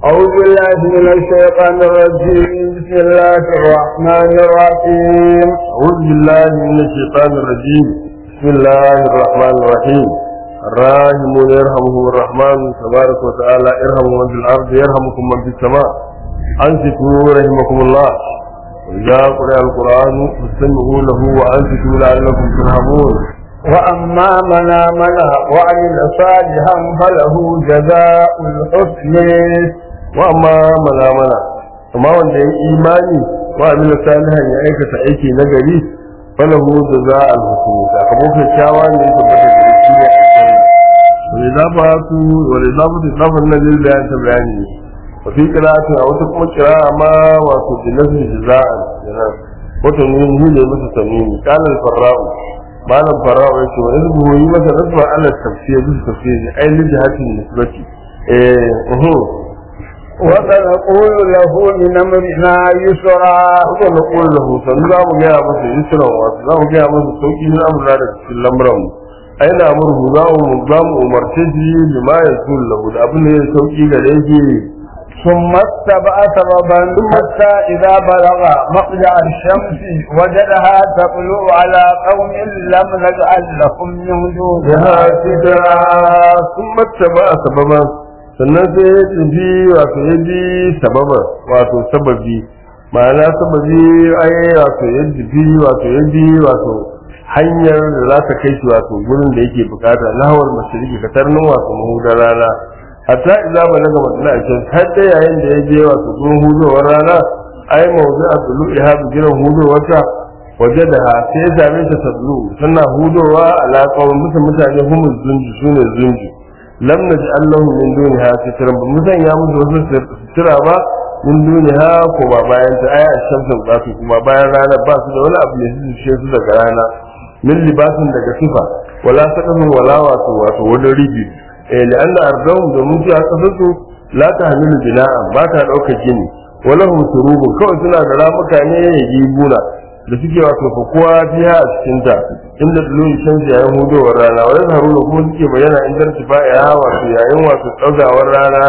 أعوذ بالله من الشيطان الرجيم بسم الله الرحمن الرحيم أعوذ بالله من الشيطان الرجيم بسم الله الرحمن الرحيم الراحمون يرحمهم الرحمن تبارك وتعالى ارحموا من في الأرض يرحمكم من في السماء أنصتوا رحمكم الله وإذا قرأ القرآن فاستمعوا له وأنصتوا لعلكم ترحمون وأما من آمن وعمل صالحا فله جزاء الحسن وأما من آمن amma wanda ya imani wa amila salihan ya aikata aiki na gari falahu jaza al-husn sakamakon kyakkyawa ne ya tabbata da shi ne aljanna wa idza ba'atu wa idza ba'atu lafan nan lil bayan ta bayani wa fi qira'ati a wata kuma qira'a ma wato bi nasbi jaza'an kenan wato ne ni ne masa tamimi qala al-farra'u malam farra'u yace wa idza yi masa rasma ala tafsir bi tafsir ai li jihatin nisbati eh uhu وسنقول له من أمرنا يسرا haka na ƙuri da hoton za mu gaya masa yusran wasu za mu gaya masa sauƙi na amurna da cikin lamuran mu ai na murhu za mu za mu umarce shi lima ya sul lahu da abin da ya sauƙi ga da yake ثم اتبع سببا حتى إذا بلغ مطلع الشمس وجدها تطلع على قوم لم نجعل لهم من دونها sidra sun matta ba a sababan sannan sai ya tafi wato ya bi sababan wato sababi ma'ana sababi ai wato ya tafi wato ya bi wato hanyar da za ta kai shi wato gurin da yake bukata lahawar mashariki ka tarnin wato mahudar rana hatta idza balaga matla ashan har da yayin da ya je wato gurin hudowar rana ai mawdu'a tulu'iha bi giran hudowar ta waje da ha sai ya same ta tablu tana hudowa alaƙa musu mutane humus zunju sune zunju lam naj'al lahum min duniha sitran ba musan ya musu wasu sitira ba min duniha ko ba bayan ta aya shamsun ba su kuma bayan rana ba su da wani abu ne su ce su daga rana min libasin daga sifa wala saqafin wala wato wato wani ribi eh la'anna ardahum domin su a kasar su la tahmilu bina'an ba ta dauka gini wala hum surubun kawai suna da ramuka ne ya gibuna da suke wato kowa biya a cikin ta inda dulun shan yayin hudowar rana wa yazharuna kuma suke bayyana inda tifa ya wato yayin wato daugawar rana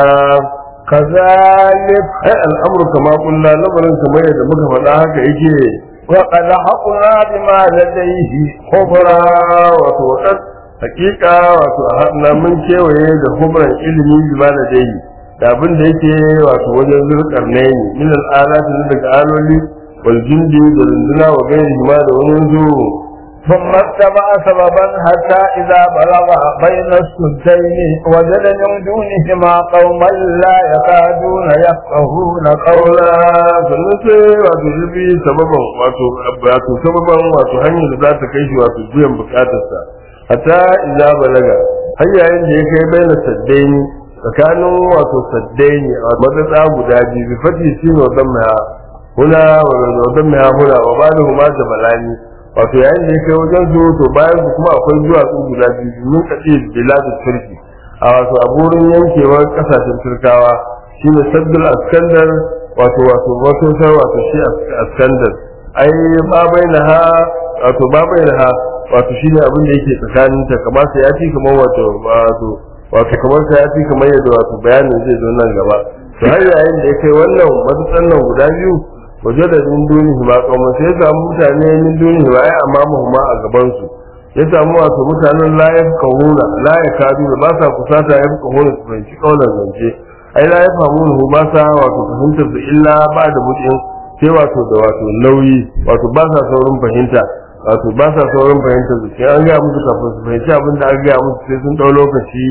كذلك ai al'amru kama kullu lamarin kamar yadda muka faɗa haka yake وقد حقنا بما لديه khubra wato wadan hakika wato a hadna mun kewaye da khubran ilimi bima da dai da abin da yake wato wajen zurkar ne min al'alati daga aloli wal jindi da runduna wa gairi ma da wani zuwa ثم اتبع سببا حتى إذا بلغ بين السدين وجد من دونهما قوما لا يكادون يفقهون قولا kaula sannan sai wato zubi sababan wato wato sababan wato hanyar da za ta kai shi wato biyan bukatarsa hatta idza balaga har yayin da ya kai baina saddaini tsakanin wato saddaini a matsatsa guda biyu bi fati shi wa zamma huna wa zamma huna wa balahu ma jabalani wato yayin da ya kai wajen su to bayan su kuma akwai duwatsu guda biyu mun kace biladu turki a wato a burin yankewar kasashen turkawa shine saddul askandar wato wato wato sai wato shi askandar ai ba bainaha wato ba bainaha wato shine abin da yake tsakanin ta kamar sai ya ci kamar wato wato wato kamar sai ya ci kamar yadda wato bayanin zai zo nan gaba to har yayin da ya kai wannan matsatsan nan guda biyu waje da min dunihi ma kuma sai ya samu mutane min dunihi ma ai amma ma a gaban su ya samu wato mutanen la ya kahuna la ya kadu ba sa kusata ya kahuna su fahimci kaunar zance ai la ya famu ba sa wato fahimtar su illa ba da mutum sai wato da wato nauyi wato ba sa saurin fahimta wato ba sa saurin fahimta su sai an gaya musu kafin su fahimci abin da an gaya musu sai sun ɗau lokaci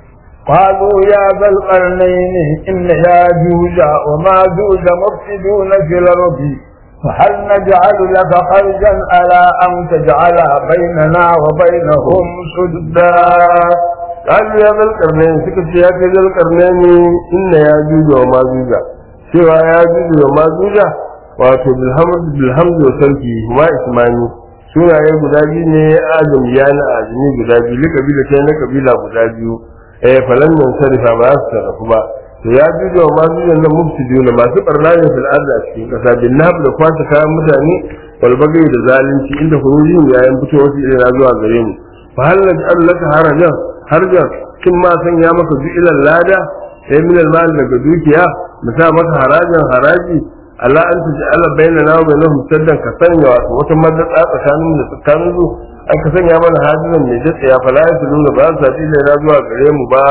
قالوا يا ذا القرنين إن ياجوج وماجوج مفسدون في الأرض فهل نجعل لك خرجا على أن تجعل بيننا وبينهم سدا قالوا يا ذا القرنين suka ce ya kai ذا القرنين inna ya juja wa majuja cewa ya juja wa majuja wato bilhamd bilhamd wa sarki ma ismani sunaye guda biyu ne adam ya na ajini guda biyu li kabila kai na kabila guda biyu eh falan nan sarifa ba su sarrafu ba to ya juja wa majuja nan mufsiduna masu barna ne fil ardi a cikin kasa bin nahab da kwata kayan mutane wal bagai da zalunci inda hurujin yayin fitowar su irin zuwa gare mu fa hal naj'al laka harajan harjan kin ma san ya maka bi ilal lada sai min al daga dukiya mu sa maka harajin haraji Allah an taj'ala bainana wa bainahum saddan ka sanya wato wata madatsa tsakanin da tsakanin su an ka sanya mana hajizan mai datsa ya fala ya tulu ba za su na zuwa gare mu ba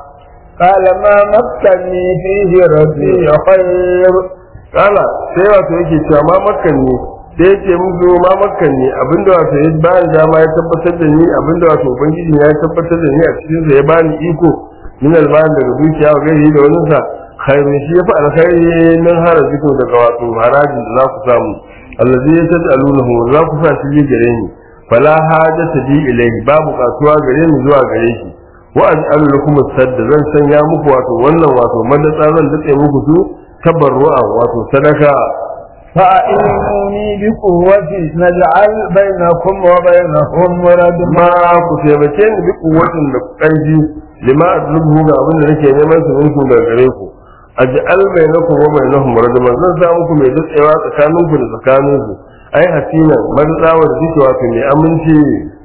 قال ما مكني فيه ربي خير kala sai wato yake cewa ma makkan ne sai yake musu ma makkan ne abinda wato ya bani dama ya tabbatar da ni abinda wato ubangiji ya tabbatar da ni a cikin sa ya bani iko min alban daga dukiya wa gairi da wani sa khairun shi yafi alkhairi min harajiku daga wato harajin da za ku samu allazi yataj'alunahu za ku sa shi gare ni fala hajata bi ilayhi babu kasuwa gare ni zuwa gare shi wa aj'alu lakum sadda zan sanya muku wato wannan wato madatsa zan dace muku su tabarru'a wato sadaka فأعينوني بقوة نجعل بينكم وبينهم ردما ma ku taimake ni bi kuwatin da ƙarfi lima adlubu ga abin da nake neman su minku daga gare ku aj'al bainakum wa bainahum radama zan sa muku mai datsewa tsakanin ku da tsakanin su ai hasina madtsawa da duke wato mai aminci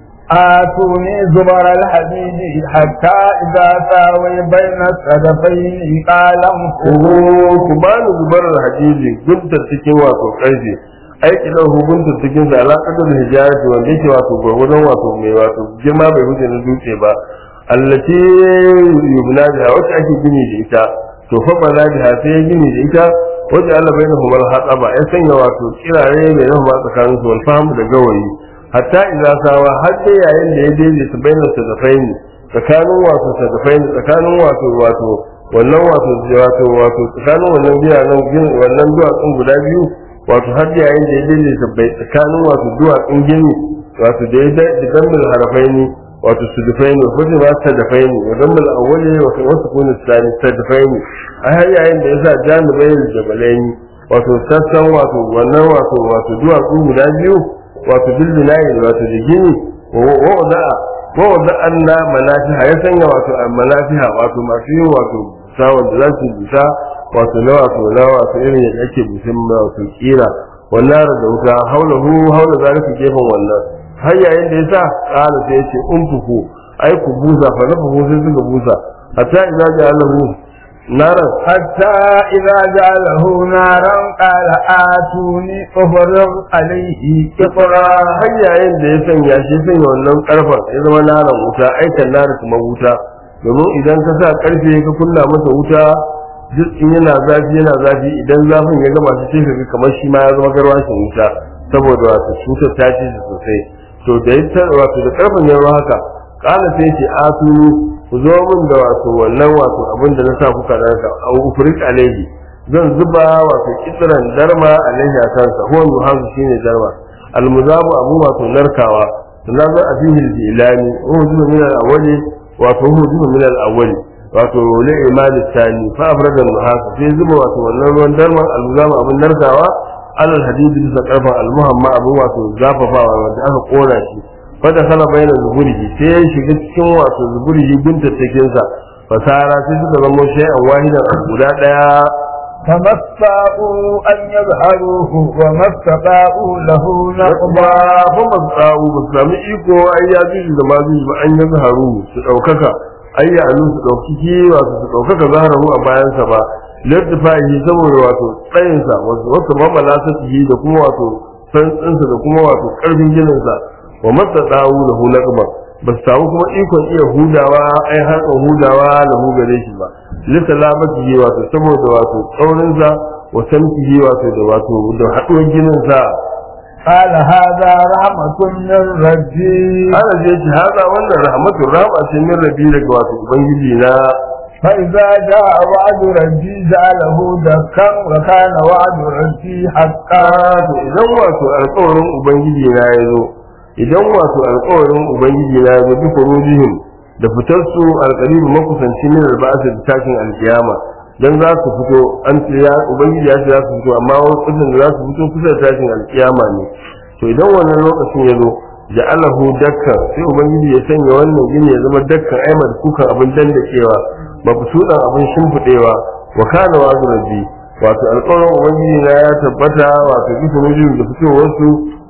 آتوني زبر الحديد حتى إذا ساوي بين الصدفين قال ku ku bani zubar hadiji guntar cikin wato ƙarfi aiki da hukuntar cikin sa alaƙatar hijarati wanda yake wato gwargwadon wato mai wato girma bai wuce na dutse ba allati yubna biha wacce ake gini da ita to fa bala biha sai ya gini da ita wacce Allah bai nahu mal hataba ya sanya wato kirare mai nahu ba tsakanin su wal fahimu da gawayi hatta idza sawa har sai yayin da ya daidaita bainar sadafaini tsakanin wato sadafaini tsakanin wato wato wannan wato wato wato tsakanin wannan biranen gini wannan duwatsun guda biyu wato har yayin da ya daidaita bai tsakanin wato duwatsun gini wato da ya da gambal harafaini wato sudufaini wa kuma ma sadafaini wa gambal awwali wa wasu kuna tsani sadafaini a har yayin da ya sa janibai da jabalaini wato sassan wato wannan wato wato duwatsu guda biyu wato bilbinayi wato da gini wa wada'a wa wada'anna manafiha ya sanya wato manafiha wato masu yin wato sawon da za su bisa wato na wato na wato irin yadda ake bisan wato kira wannan da wuta haulahu haula zalika gefen wannan har yayin da yasa kala sai yace umfuku ai ku busa fa nafu sai suka busa hatta idza ja'alahu naran حتى إذا جعله نارا قال آتوني أفرغ عليه kifara har yayin da ya sanya shi sanya wannan karfan ya zama naran wuta aikan nara kuma wuta domin idan ka sa karfe ka kunna masa wuta duk in yana zafi yana zafi idan zafin ya gama shi sai ka kamar shi ma ya zama garwashin wuta saboda wato cutar ta ci shi sosai to da ya wato da karfin ya haka kala sai ce atuni ku zo min da wato wannan wato abin da na sa kuka narka a ufrik alaihi zan zuba wato kitran darma alaihi a kansa huwa muhazu shine darma almuzabu abu wato narkawa sannan za a fihi ilani huwa min al-awwali wato huwa min al-awwali wato la imani tani fa abrada al-muhazu sai zuba wato wannan ruwan darma almuzabu abun narkawa alal hadidi bisa karfa al-muhamma abu wato zafafawa wanda aka kora shi fada kala bayan zuburihi sai ya shiga cikin wato zuburihi gunta cikin sa fasara sai suka zama shay'an wahidan guda daya فما استطاعوا أن يظهروه وما استطاعوا له ba نقبا fa ba tsawo ba su sami iko ai ya ji da ma ji ba an yi zaharu su daukaka ai ya alu su daukiki wato su daukaka zaharu a bayansa ba lartifahi saboda wato tsayinsa wasu wasu mamala ta da kuma wato santsinsa da kuma wato karfin gininsa wa masa tsawo da hulakba ba su samu kuma ikon iya hudawa ai harkar hudawa da hu gare shi ba lita labatihi wato saboda wato tsaurinsa wa samtihi wato da wato da haɗuwar gininsa قال هذا رحمة من ربي ana je shi haza wannan rahmatu rahma ce min rabi daga wato ubangiji na فإذا جاء وعد ربي جعله دكا وكان وعد ربي حقا to idan wato alƙawarin ubangiji na ya zo idan wato alƙawarin ubangiji na ya zo bi furujihim da fitar su alƙalibu makusanci min alba'asa da tashin alkiyama dan za su fito an ce ya ubangiji ya ce za su fito amma wasu da za su fito kusa da tashin alkiyama ne to idan wannan lokacin ya zo ja'alahu dakkan sai ubangiji ya sanya wannan gini ya zama dakkan aimar kukan abin dandakewa mabsudan abin shimfidewa wa kana wa rabbi wato alƙawarin ubangiji na ya tabbata wato bisa nujin da fitowar su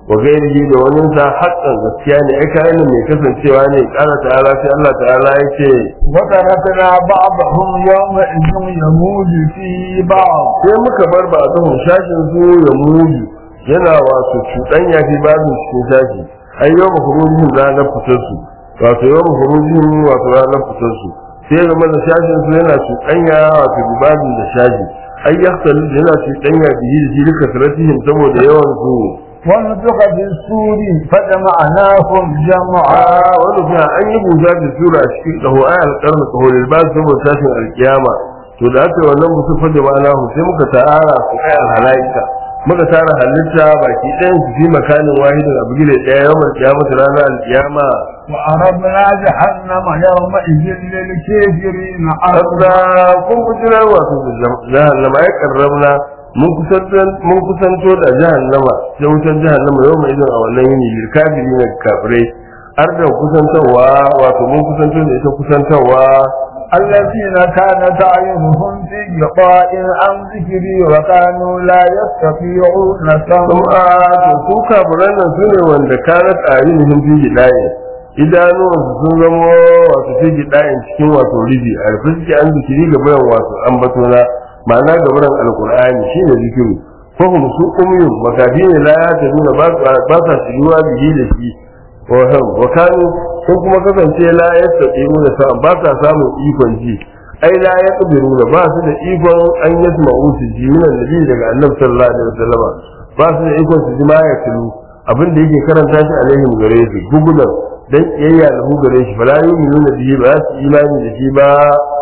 wa gairihi da wani sa haƙƙan gaskiya ne ai kayan mai kasancewa ne ƙara ta'ala sai Allah ta'ala ya ce وتركنا بعضهم يومئذ يموج في بعض sai muka bar ba a zuhun shashin su ya mudu yana wato cuɗanya fi babin cikin shashi ai yau ma kurujin ranar fitar su wato yau ma kurujin wato ranar fitar su sai zama da shashin su yana cuɗanya wato bi babin da shashi ai ya yana cuɗanya bihi da shi duka saratihim saboda yawan su ونفخ في السور فجمعناهم جمعا a wani kuma an yi busa da sura a cikin ƙaho ai alƙarni ƙaho da ba su saboda tashin alƙiyama to da aka yi wannan musu fada ma'ana hu sai muka tara su ai alhalaika muka tara halitta baki ɗayan su fi makanin wahidin abu gida ɗaya yawan alƙiyama ta ranar alƙiyama وعرضنا جهنم يومئذ للكافرين عرضا sabda kun kujirar wato da jahannama ya karramna mun kusanto mun kusanto da jahannama sai wutar jahannama yau mai idan a wannan yini lil kafiri ne kafirai har da kusantarwa wato mun kusanto da ita kusantarwa الذين كانت أعينهم في غطاء عن ذكري وكانوا لا يستطيعون kuma سمعا to su kafiran nan su ne wanda kanat a yin hin fi gidaye idanuwansu sun zama wato fi gidayen cikin wato ribi a rufe suke an zikiri ga bayan wato an bato na ma'ana ga bayan alkur'ani shine zikiru fahim su umyun makafi ne la ya ta nuna ba sa shiruwa bihi da shi waham wa kanu sun kuma kasance la ya taɓe da sa ba sa samun ikon ji ai la ya ƙudiru da ba su da ikon an yi su ma'usu ji minan nabi daga annabi sallallahu alaihi wasallam ba su da ikon su ji ma ya tulu abin da yake karanta shi alaihim gare su gugulan dan kiyayya da hu gare shi fala yu'minu bihi ba su imani da shi ba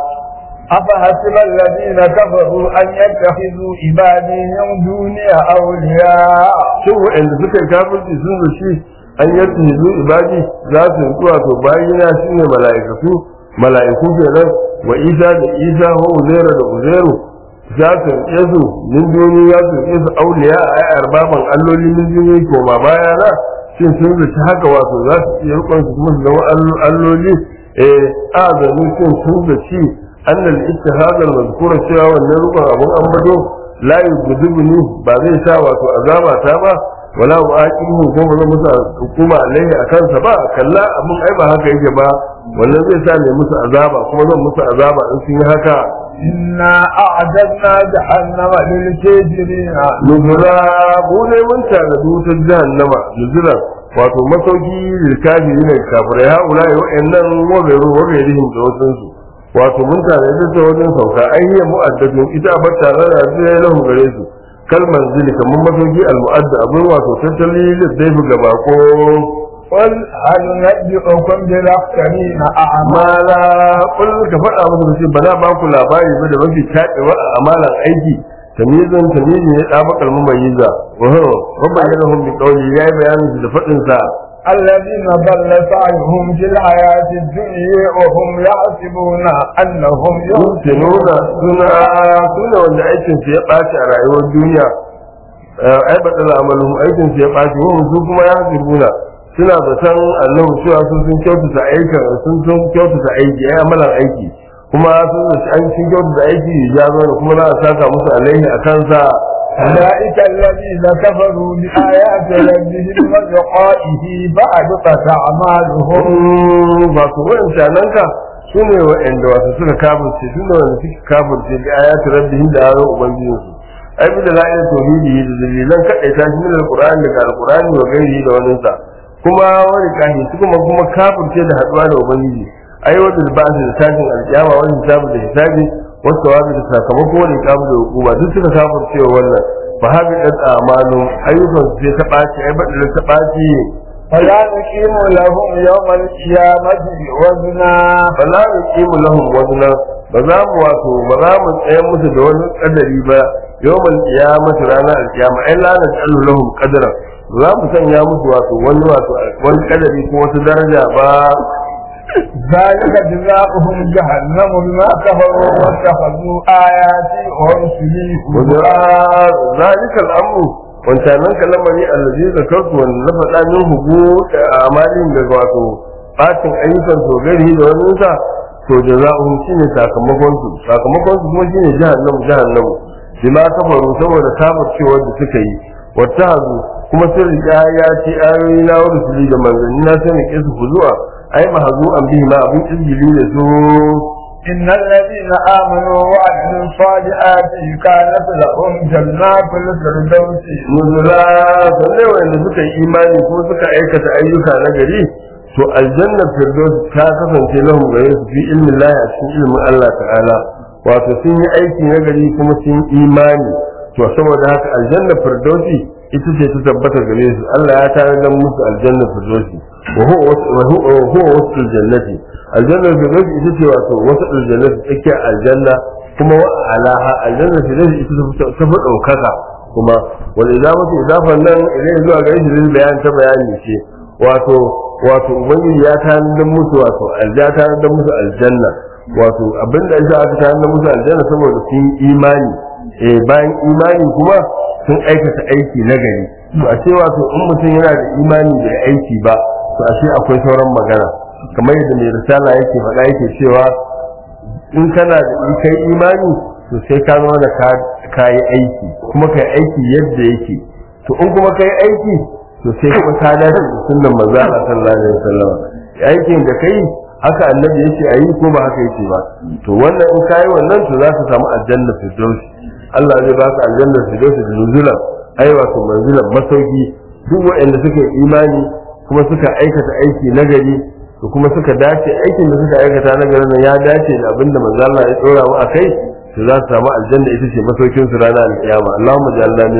أفحسب الذين كفروا أن يتخذوا عبادي من دوني أولياء shin waɗanda suka yi kafirci sun zaci an yadda hizu ibadi za su yi wato bayina shi ne mala'ikatu mala'iku kenan wa isa da isa wa uzairu da uzairu za su rike su min duni za su rike su auliya a yi arbaban alloli min duni ko ma baya na shin sun zaci haka wato za su iya rikon su kuma su zama allo- alloli eh a zanu shin sun zaci annal ittihadal mazkura cewa wannan rikon abun ambato la yughdibuni ba zai sa wato azaba ta ba wala uaqibu ko ba zan musu hukuma alaihi akan sa ba kalla abun ai ba haka yake ba wannan zai sa ne musu azaba kuma zan musu azaba in sun yi haka إنا أعددنا جهنم للكافرين nuzura mu ne mun tana wutar jahannama nuzura wato masauki lilkafi ne kafirai haula ya wa'annan wagairu wagairihim da wasansu wato mun tana ita ta wajen sauka an yi mu'addadin ita a bata rana zai lahu gare su kalmar zili kamar masauki al-mu'adda abin wato tattali da zai fi gaba ko قل هل نبئكم بالأخسرين أعمالا amala kullum ka faɗa musu ce ba na ba ku labari ba da mafi taɗewa a amalan aiki tamizan tamizi ne ɗa bakal mamayiza waho rabban yana hun bi ƙauli ya yi bayanin su da faɗin sa الذين ضل سعيهم في الحياة الدنيا وهم يحسبون أنهم yusinuna يحسنون suna suna wanda aikin su ya ɓaci a rayuwar duniya ai ba tsala amalin aikin su ya ɓaci wahum su kuma ya hasibuna suna zaton annabi cewa sun sun kyautata aikin sun sun kyautata aiki ai amalan aiki kuma sun zaci an sun kyautata aiki ya zo da kuma za a saka musu alaihi a kansa أولئك الذين كفروا بآيات ربهم ولقائه فأبطت أعمالهم ba su wa'ancanan ka su ne wa'anda wasu suka kafirce su ne wanda suka kafirce da ayatu rabbihim da ayoyin ubangijinsu ai bi da la'ayin tauhidi da dalilan kadai ta shi min alqur'ani daga alqur'ani wa gairi da wani sa kuma wani kahi su kuma kuma kafirce da haduwa da ubangiji ai wanda ba su da tashin alkiyama wani hisabu da hisabi wasu wabi da sakamako wani kamu da hukuma duk suka kafirce wa wannan fa habi dat amalu ayyukan su sai ta ɓaci ai badala ta ɓaci فلا نقيم لهم يوم القيامة وزنا fala nuqimu lahum wazna ba za mu wato ba za mu tsaya musu da wani kadari ba yawmal qiyamati rana alqiyama ai la naj'alu lahum qadara za mu sanya musu wato wani wato wani kadari ko wata daraja ba ذلك جزاؤهم جهنم بما كفروا واتخذوا آياتي ورسلي wanda هزوا zalika al'amru wancanan kalamari allazi zakartu wanda na faɗa min hubu da amalin da wato bacin ayyukan to gari da wani sa to jaza'uhum shine sakamakon su sakamakon su kuma shine jahannamu jahannamu bima kafaru saboda kafircewar da suka yi wattahazu kuma sun riga ya ce ayoyi na wa rusuli da manzanni na sai rike su zuwa ai mahazu an bihi ma abin izgili da su إن الذين آمنوا وعملوا الصالحات كانت لهم جنات الفردوس nuzula sallai wanda suka yi imani ko suka aikata ayyuka na gari to aljannar firdaus ta kasance lahum gare su fi ilmin lahi a cikin ilmin Allah ta'ala wato sun yi aiki na gari kuma sun yi imani to saboda haka aljannar firdausi ita ce ta tabbata gare su Allah ya tare da musu aljannar firdausi wa huwa wa huwa wasu aljannati aljannar firdausi ita ce wato wasu aljannati tsakiyar aljanna kuma wa alaha aljannar firdausi ita ta fi ɗaukaka kuma wal idafatu idafan nan idan zuwa ga shi bayan ta bayani ce wato wato ubangiji ya tanadar musu wato alja tanadar musu aljanna wato abinda yasa aka tanadar musu aljanna saboda sun yi imani eh bayan imani kuma sun aikata aiki na gari to a ce wato in mutum yana da imani da aiki ba to a ce akwai sauran magana kamar yadda mai risala yake faɗa yake cewa in kana da kai imani to sai ka zama da ka yi aiki kuma ka yi aiki yadda yake to in kuma ka yi aiki to sai kuma ka dace da sunnan manzo Allah sallallahu alaihi wasallam aikin da kai haka annabi yace ayi ko ba haka yace ba to wannan in kai wannan to za ka samu aljanna firdaus Allah zai baka aljanna firdaus da nuzula ai wato manzilan masauki duk waɗanda suka yi imani kuma suka aikata aiki nagari to kuma suka dace aikin da suka aikata nagari nan ya dace da abinda manzo Allah ya tsora mu akai to za su samu aljanna ita ce masaukin su ranar alkiyama Allahumma ja'alna min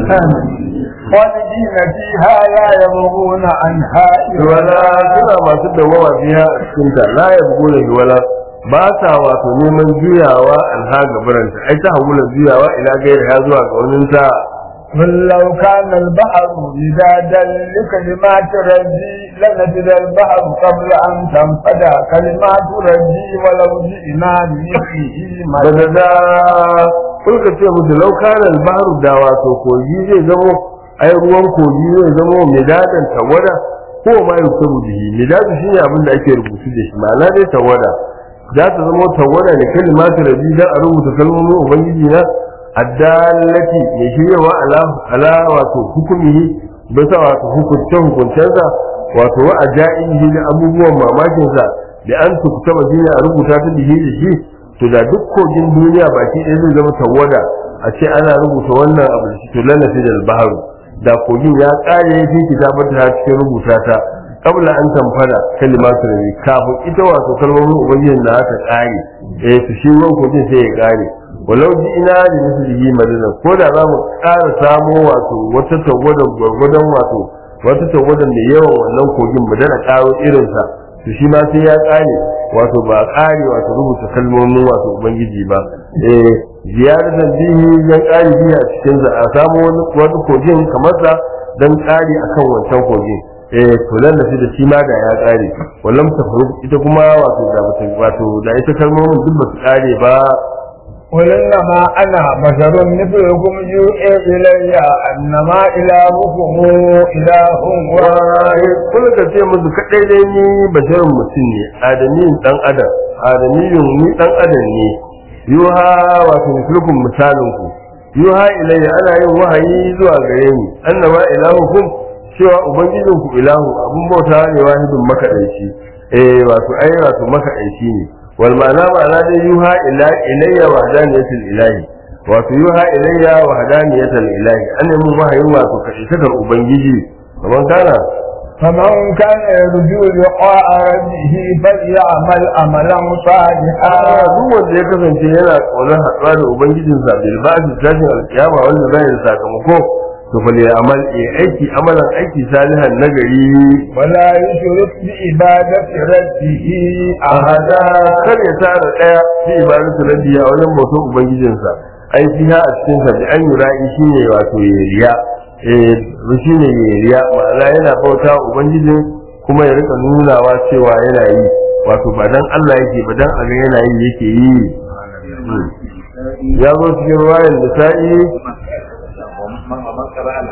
خالدين فيها لا يبغون عنها wala suna masu dawama fiha a cikin ta la yabguna wala ba sa wato neman juyawa alha gabaranta ai ta hawula juyawa ila gairi ha zuwa ga wani ta قل لو كان البحر مدادا لكلمات ربي لنفد البحر قبل أن تنفد كلمات ربي ولو جئنا بمثله badada kun ka ce musu laukanan bahru da wato kogi zai zamo ai ruwan kogi zai zamo midadan tawada ko ma yusabu bihi midadu shine abin da ake rubutu da shi ma'ana dai tawada za ta zama tawada da kalimatu rabbi dan a rubuta kalmomin ubangiji na addallati mai shiryawa ala ala wato hukumihi bisa wato hukunce hukuncensa wato wa ajaihi da abubuwan mamakinsa da an tuktaba shine a rubuta ta bihi da shi to da duk kogin duniya baki ɗaya zai zama tawada a ce ana rubuta wannan abu da shi to lana fi dal baharu da kogin ya ƙare fi kitabar ta cikin rubuta ta kabla an tamfada kalimatu rabbi kafin ita wato kalmomin ubangiji da aka ƙare eh to shi ruwan kogin sai ya ƙare walau ji ina da mislihi madina ko da za mu ƙara samo wato wata tawadar gwargwadon wato wata tawadar mai yawan wannan kogin mu dana ƙaro irinsa to shi ma sai ya ƙare wato ba ƙare wato rubuta kalmomin wato ubangiji ba eh ziyaratan bihi dan ƙari bihi a cikin za a samu wani wani kogin kamar sa dan ƙari akan wancan kogin eh to nan da shi da shi ma da ya ƙare wallam ta ita kuma wato da bata wato da ita kalmomin duk ba su ƙare ba قل إنما أنا بشر مثلكم يوحي إلي أنما إلهكم إله واحد kuma ka ce musu kaɗai dai ni basharin mutum ne adamiyin ɗan adam adamiyun ni ɗan adam ne yuha wato misalkun misalin ku yuha ilayya ana yin wahayi zuwa gare ni annama ilahukum cewa ubangijin ku ilahu abun bauta ne wahidun makaɗaici eh wato ai wato makaɗaici ne wal ma'ana ma'ana dai yuha ila ilayya wahdaniyatul ilahi wato yuha ilayya wahdaniyatul ilahi an yi mun wahayin wato kaɗaitakar ubangiji kamar kana فمن كان يرجو لقاء ربه فليعمل عملا صالحا duk wanda ya kasance yana ƙaunar haɗuwa da ubangijinsa bil ba'di tashin alkiyama wanda zai yi sakamako to fa ya amal ya aiki amalan aiki salihan nagari ولا يشرك بعبادة ربه ahada kar ya tara daya fi ibadatu rabbiya wajen bautar ubangijinsa ai fiha a cikin sa bi an yura'i shine wato yariya eh shine yariya ma'ana yana bauta wa ubangijin kuma ya rika nunawa cewa yana yi wato ba dan Allah yake ba dan aga yana yi yake yi ya zo cikin ruwayan da sa'i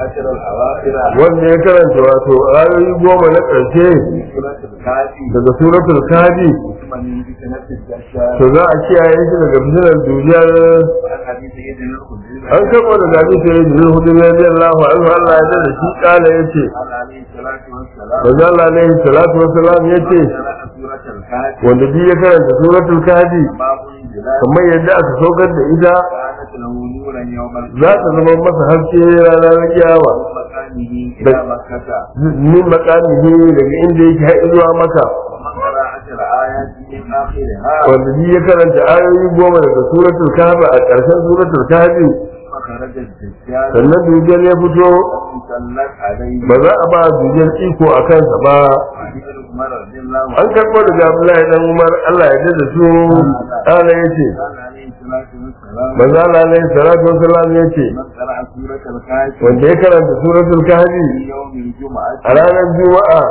العشر الأواخر wanda ya karanta wato ayoyi goma na ƙarshe من سورة الكافي daga suratul kafi ثم من فتنة الدجال to za a kiyaye shi daga fitinar dujiyar وعن حديث سيدنا الخدري an karɓo da gaji sai da zai hudu mai biyan lahu anhu Allah ya da shi kala ya ce قال عليه الصلاة والسلام manzo Allah alaihi salatu wassalam ya ce قرأ سورة الكافي wanda duk ya karanta suratul kafi باب الجلال kamar yadda aka saukar da ita كانت له نورا يوم za القيامة ta zama masa haske ranar kiyama من مكانه إلى مكة min makamihi daga inda yake har zuwa maka ومن قرأ عشر آيات من آخرها wanda duk ya karanta ayoyi goma daga suratul kafi a ƙarshen suratul kafi فخرج الدجال sannan dujiyar ya fito مسلط عليه ba za a ba dujiyar iko a kansa ba وعن ابن عمر رضي الله an عنه karɓo daga Abdullahi dan Umar Allah ya da su Allah ya ce قال عليه الصلاة والسلام manzo Allah alaihi salatu wasallam ya ce من قرأ سورة الكافي wanda ya karanta suratul kahfi في يوم الجمعة a ranar juma'a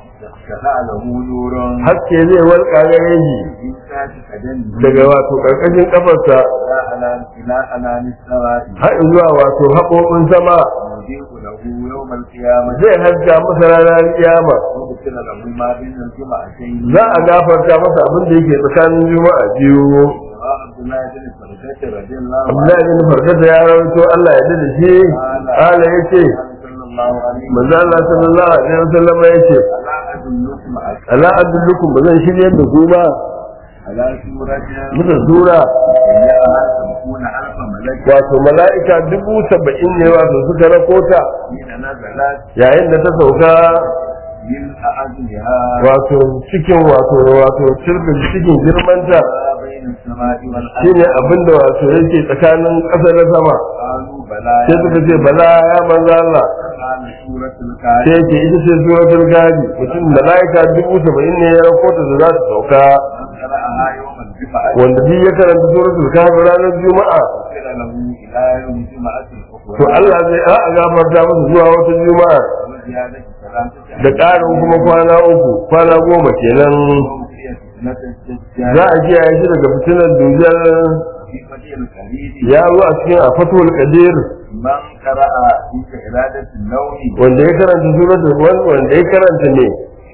شفع له نور haske zai walƙa gare shi من تحت قدمه daga wato ƙarƙashin kafarsa إلى أنام إلى أنام السماء har zuwa wato haƙoƙin sama يضيء له يوم القيامة zai haska masa ranar kiyama وغفر له ما بين الجمعتين za a gafarta masa abin da yake tsakanin juma'a biyu وعبد الله بن فرجة رضي الله عنه Abdullahi bin Farkata ya rawaito Allah ya da shi Allah ya ce صلى الله عليه manzo Allah sallallahu alaihi wasallam ya ce ألا أدلكم على ala adullukum ba zan shirye da ku ba على سورة muka sura إنها سبعون ألف ملك wato mala'ika dubu saba'in ne wato suka rakota حين نزلت yayin da ta sauka من أعزها wato cikin wato wato cirbin cikin girmanta ما بين السماء والأرض shine abinda wato yake tsakanin ƙasa da sama قالوا بلى sai suka ce bala ya manzo Allah قال سورة sai الكافر yake ita ce suratul gadi mutum mala'ika dubu saba'in ne ya rakota da za su sauka من قرأها يوم الجمعة wanda duk ya karanta suratul kafi ranar juma'a غفر له إلى يوم الجمعة to الأخرى Allah zai a gafarta masa zuwa wata juma'a وزيادة ثلاثة da ƙarin kuma kwana uku kwana goma kenan وهي فتنة الدجال za a kiyaye shi daga fitinar dujar في فتح الخليل ya zo a cikin a fatul qadir من قرأ في إرادة النوم wanda ya karanta suratul wanda ya karanta ne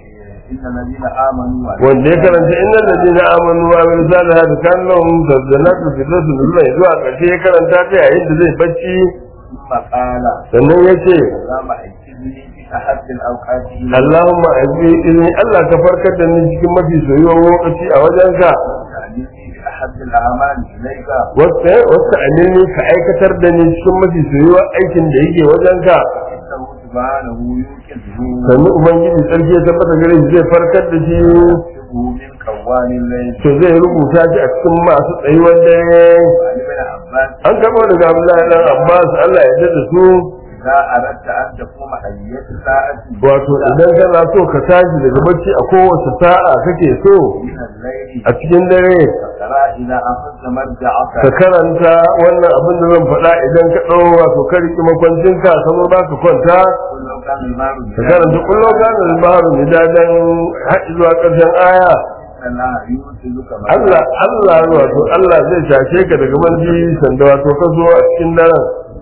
إن الذين آمنوا wanda ya karanta innal ladina amanu wa amilu salihati kana lahum jannatu firdausi nuzula zuwa ƙarshe ya karanta ta yayin da zai bacci ثم قال sannan ya ce اللهم اكتبني في أحد الأوقات إلى Allahumma azbi izni Allah ka farkar da ni cikin mafi soyuwar lokaci a wajenka وتعلمني في أحد الأعمال إليك wasta wasta anini ka aikatar da ni cikin mafi soyuwar aikin da yake wajenka إنه سبحانه يوكله sannan ubangiji sarki ya tabbata gare shi zai farkar da shi يكتبه من كوان الليل to zai rubuta shi a cikin masu tsayuwar dare وعن ابن عباس an kama daga Abdullahi dan Abbas Allah ya dada su إذا أردت أن تقوم أية ساعة wato idan kana so ka tashi daga bacci a kowace sa'a kake so من الليل a cikin dare فقرأ إذا أخذت مرجعك ka karanta wannan abin da zan faɗa idan ka ɗau wato ka riƙi makwancinka ka zo za ka kwanta قل لو كان المال ka karanta kullum kana al-bahru midadan har zuwa ƙarshen aya إن الله يرسلك Allah Allah wato Allah zai tashe ka daga manji sanda wato ka zo a cikin daren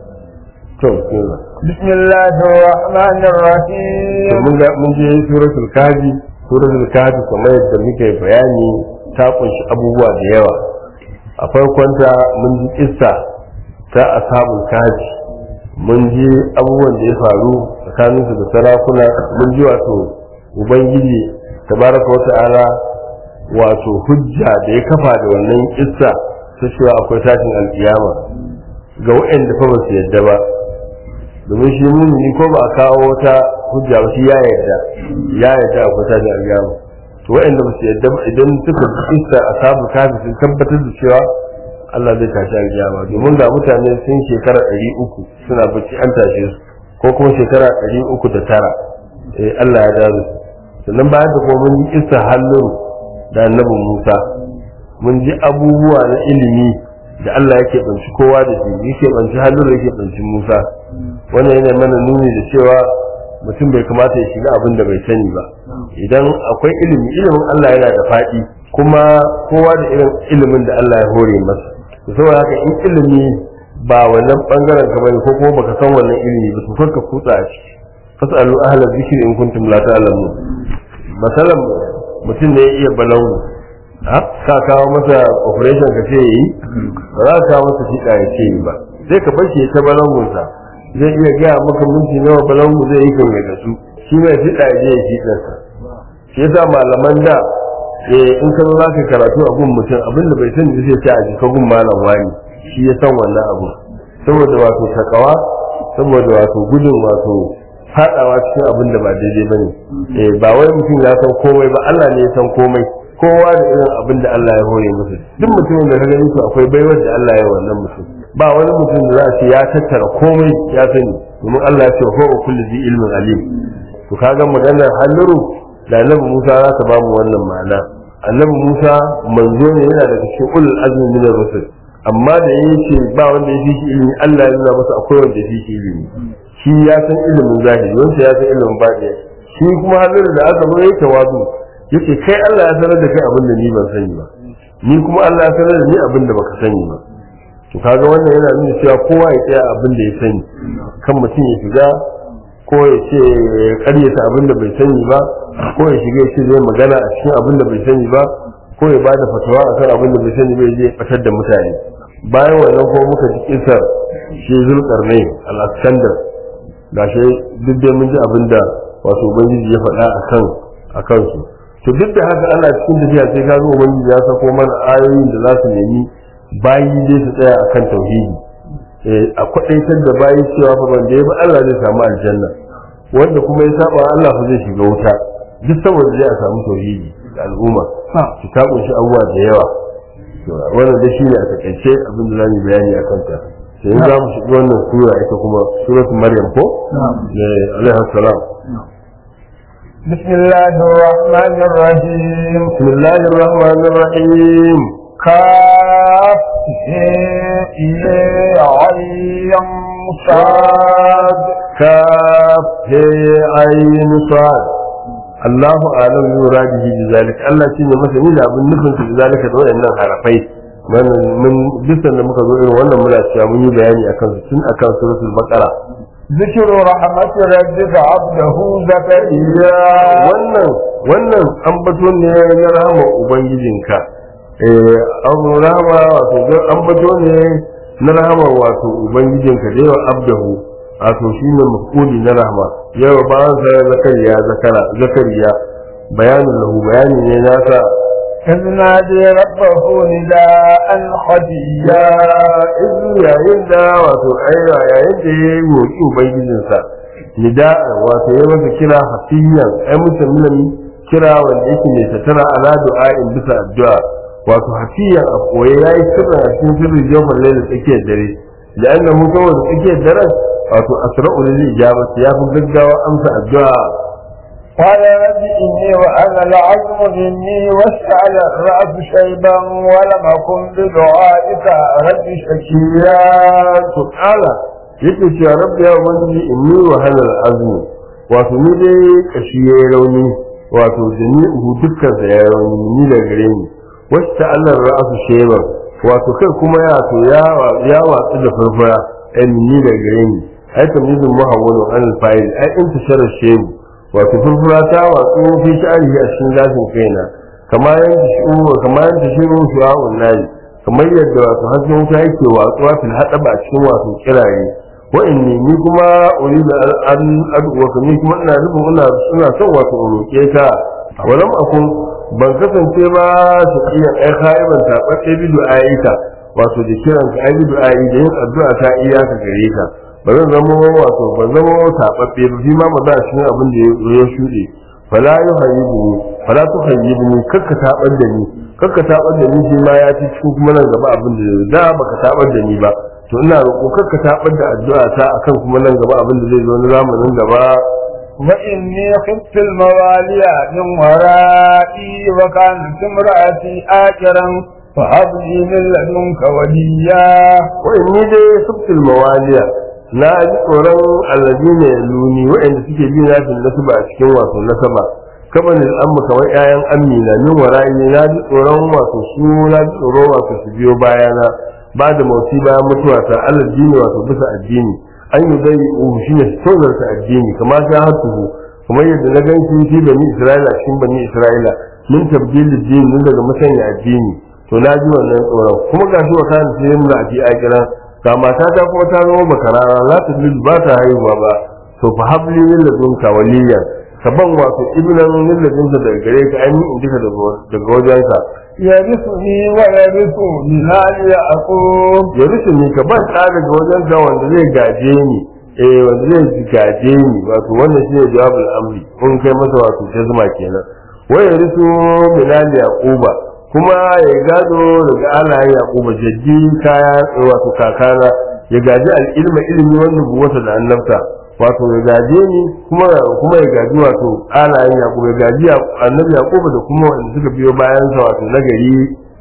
to kenan. بسم الله الرحمن to الرحيم mun ga mun je suratul kafi suratul kafi kamar yadda muke bayani ta kunshi abubuwa da yawa a farkonta mun ji kissa ta ashabul kafi mun ji abubuwan da ya faru tsakanin su da sarakuna mun ji wato ubangiji tabaraka wa ta'ala wato hujja da ya kafa da wannan kissa ta cewa akwai tashin alkiyama ga waɗanda fa ba su yadda ba domin shi mumini ko ba a kawo wata hujja ba shi ya yarda ya yarda akwai tashin alkiyama to waɗanda ba su yarda ba idan suka kissa asabu kafi sun tabbatar da cewa Allah zai tashi alkiyama domin ga mutane sun shekara ɗari uku suna bacci an tashe su ko kuma shekara ɗari uku da tara eh Allah ya dawo su sannan bayan da kuma mun ji kissa halluru da annabin Musa mun ji abubuwa na ilimi da Allah yake banci kowa da shi yake banci halluru yake banci Musa wannan yana mana nuni da cewa mutum bai kamata ya shiga abin da bai sani ba idan akwai ilimi ilimin Allah yana da faɗi kuma kowa da irin ilimin da Allah ya hore masa to saboda haka in ilimi ba wannan bangaren ka bane ko kuma baka san wannan ilimi ba to kar ka kutsa a ciki fasalu ahla dhikri in kuntum la ta'lamun masalan mutum ne ya iya balangu ha ka kawo masa operation ka ce yi ba za ka kawo masa fiɗa ya ce yi ba sai ka bar shi ya ta balangunsa zai iya gaya maka minti nawa balangu zai yi kan da su shi mai fiɗa ya je ya fiɗarsa shi yasa malaman da eh in ka zo za ka karatu a gun mutum abinda bai sani zai ce a jika gun malam wani shi ya san wannan abu saboda wato takawa saboda wato gudun wato fadawa cikin abin da ba daidai ba ne eh ba wai mutum ya san komai ba Allah ne ya san komai kowa da irin abin da Allah ya hore musu duk mutumin da ka gani to akwai baiwar da Allah ya yi wannan mutum ba wani mutum da za a ce ya tattara komai ya sani domin Allah ya ce wa kullu zi ilmin alim to kaga maganar halluru da annabi Musa za ta ba mu wannan ma'ana annabi Musa manzo ne yana daga cikin ulul azmi min rusul amma da yake ba wanda ya fi shi ilimi Allah ya nuna masa akwai wanda ya fi shi ilimi shi ya san ilimin zahiri wanda ya san ilimin baɗi shi kuma hannun da aka zo ya tawazu yace kai Allah ya sanar da kai abin da ni ban sani ba ni kuma Allah ya sanar da ni abin da baka sani ba to kaga wannan yana nuna cewa kowa ya tsaya abin da ya sani kan mutum ya shiga ko ya ce ya karyata abin da bai sani ba ko ya shiga ya ce zai magana a cikin abin da bai sani ba ko ya bada fatawa akan abin da bai sani bai zai fatar da mutane bayan wannan ko muka ji kisar shi zulkarnai al-askandar gashi duk dai mun ji abin da wato ubangiji ya faɗa a kan a kansu to duk da haka ana cikin tafiya sai ka zo ubangiji ya sako mana ayoyin da za su nemi bayi dai su tsaya akan tauhidi a kwaɗaitar da bayi cewa fa wanda ya bi Allah zai samu aljanna wanda kuma ya saba Allah fa zai shiga wuta duk saboda zai a samu tauhidi da al'umma su ta kunshi abubuwa da yawa wannan da shine a takaice abin da za mu bayani akan ta sai za mu shiga wannan sura ita kuma suratu maryam ko alaihi salam بسم الله الرحمن الرحيم بسم الله الرحمن الرحيم كاف هي عين صاد كاف هي عين صاد الله أعلم بمراده بذلك الله شيء مثلا إذا أبن نفن في ذلك دون أن harafai mun bisan da muka zo irin wannan muna cewa mun yi bayani akan su tun akan suratul baqara ذكر رحمة ربك عبده زكريا wannan wannan ambato ne na rahama ubangijinka eh an rahama wato ambato ne na rahama wato ubangijinka da yawa abdahu wato shine mafuli na rahama yawa bayan sa zakariya zakara zakariya bayanin lahu bayani ne nasa إذ نادي ربه نداء خفيا izin yayin da wato aira yayin da ya yi roƙi ubangijinsa nida wato ya masa kira hafiyan ai mutum kira wanda yake mai tattara ala du'a'in bisa addu'a wato hafiyan a koye yayi sirrin a cikin sirrin jawfar laila tsakiyar dare da annahu saboda tsakiyar daren wato asra'u lil ijabati ya fi gaggawa amsa addu'a قال رب إني وأنا العظم مني واشتعل الرأس شيبا ولم أكن بدعائك رب شكيا to kala yake cewa rabbi ya ubangiji inni wa halal azmi wato ni dai kashi yayi rauni wato jami'u dukkan sa yayi rauni ni da gare ni wasta Allah ra'su shayban wato kai kuma ya to ya ya watsu da furfura ai ni da gare ni ai tamizun muhawwalu an al-fa'il ai intishara shaybu wato furfura ta watsu fi sha'ani a cikin zafin kaina kamar yanda shi'u kamar yanda shi'u shu'a'un nayi kamar yadda wato hasken wuta yake watsuwa fil hadaba a cikin wato kiraye wa inni ni kuma uridu an ad'uwa ni kuma ina nufin ina ina son wato in roke ka walam akun ban kasance ba su iya ai khaiban tabbace bi du'aika wato da kiran ka ai bi du'ai da yin addu'a ta iyaka gare ka ba zan zama wato ban zama tababbe ba fi ma ba za shi abin da ya shuɗe fala yuhayyibu fala tuhayyibni kakka tabar da ni kakka tabar da ni shi ma ya ci cikin kuma nan gaba abin da da baka tabar da ni ba to ina roƙo kakka tabar da addu'a ta akan kuma nan gaba abin da zai zo na zamanin gaba وإني خفت الموالي من ورائي وكانت امرأتي آكرا فهب لي من لدنك وليا wa inni dai subtul mawaliya na ji tsoron alladina yaluni wa'anda suke bi na fil nasaba a cikin wato nasaba kaman al'amma kamar ƴaƴan amina min wara'i na ji tsoron wato su na ji tsoron wato su biyo bayana ba da mauti bayan mutuwa ta alal dini wato bisa addini an yi zai uhu shine tozarta addini kamar ta hatuhu kamar yadda na gan shi shi bani isra'ila cikin bani isra'ila min tabdilid dini min daga musanya addini to na ji wannan tsoron kuma ga shi wata ne sai mun aji a kira ga mata ta kuma ta zama bakarara la ta ba ta haihuwa ba to fa habli min ladunka waliyan ka ban wato ibnan min ladunka daga gare ka an yi indika daga wajenka يرثني ويرث من آل يعقوب ya rufe ni ka ban ɗa daga wajenka wanda zai gaje ni eh wanda zai gaje ni wato wannan shine jawabul amri kun kai masa wato jazma kenan wa ya rufe bilal yaquba kuma ya gado daga alayen yaquba jaddi kaya wato kakana ya gaji al'ilma ilimi wannan buwata da annabta wato ya gaje ni kuma kuma ya gaji wato alayen yaquba ya gaji annabi yaquba da kuma wanda suka biyo bayan sa wato nagari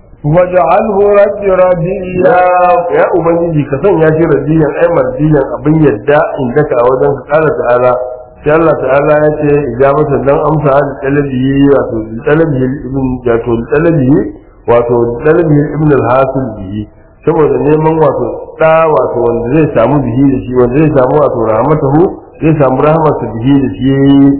واجعله رب رضيا ya ya ubangiji ka sanya shi radiyan ai mardiyan abin yadda in daka a wajen ka kala ta'ala sai Allah ta'ala ya ce ijabatan dan amsa da talabi wato talabi ibn wato talabi wato talabi ibn al-hasil bihi saboda neman wato da wato wanda zai samu bihi da shi wanda zai samu wato rahmatahu zai samu rahmatu bihi da shi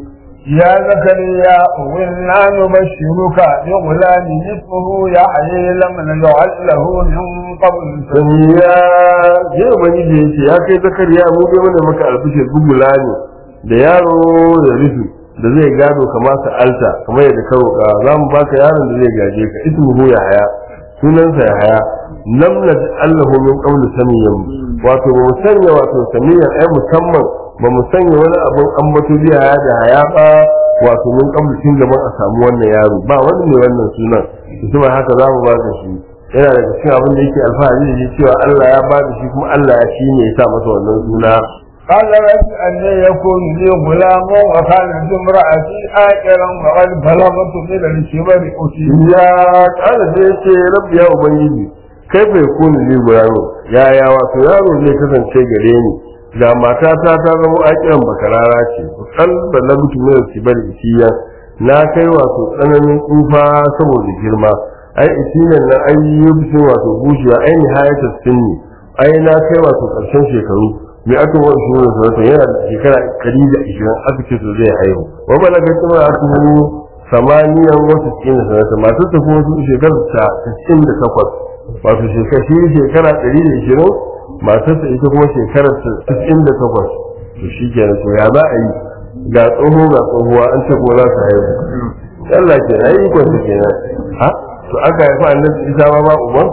يا زكريا إنا نبشرك بغلام اسمه يحيى لم نجعل له من قبل sani ya je ubangiji ya ce ya kai zakariya mu dai mana maka albishir gugula ne da yaro da rufi da zai gado kama sa alta kamar yadda ka roƙa za mu baka yaron da zai gaje ka ismuhu ya haya sunansa ya haya lam allahu min qawli samiyan wato ba mu sanya wato samiyan ai musamman ba mu sanya wani abun ambato biya ya da haya ba wato min qawli tun gaban a samu wannan yaro ba wani ne wannan sunan kuma haka za mu baka shi yana da cikin abin da yake alfahari da shi cewa Allah ya ba da shi kuma Allah ya shi ne ya sa masa wannan suna قال رب أن يكون لي غلام وكانت امرأتي آكرا وقد بلغت من الكبر أتي ya kala da yake rabbi ya ubangiji kai bai kuni ni yaro ya ya wato yaro zai kasance gare ni ga matata ta zama akiran bakarara ce kan da na mutu mai kibar isiya na kai wato tsananin tsufa saboda girma ai isinan nan ai yi bisin wato bushewa ai nihayatar sinni ai na kai wato karshen shekaru mai aka wani shi ne sanata yana da shekara kari da ishirin aka ce su zai haihu wa balaga kuma a tuhu samaniyan wasu cikin sanata masu tafi wasu shekarar ta cikin da takwas wato shekara shi shekara ɗari da ishirin matarsa ita kuma shekarar cikin da takwas to shi kenan to ya za a yi ga tsoho ga tsohuwa an ce ko za su haihu Allah ke na yi kwanta kenan ha to aka haifa annabi isa ma ba uban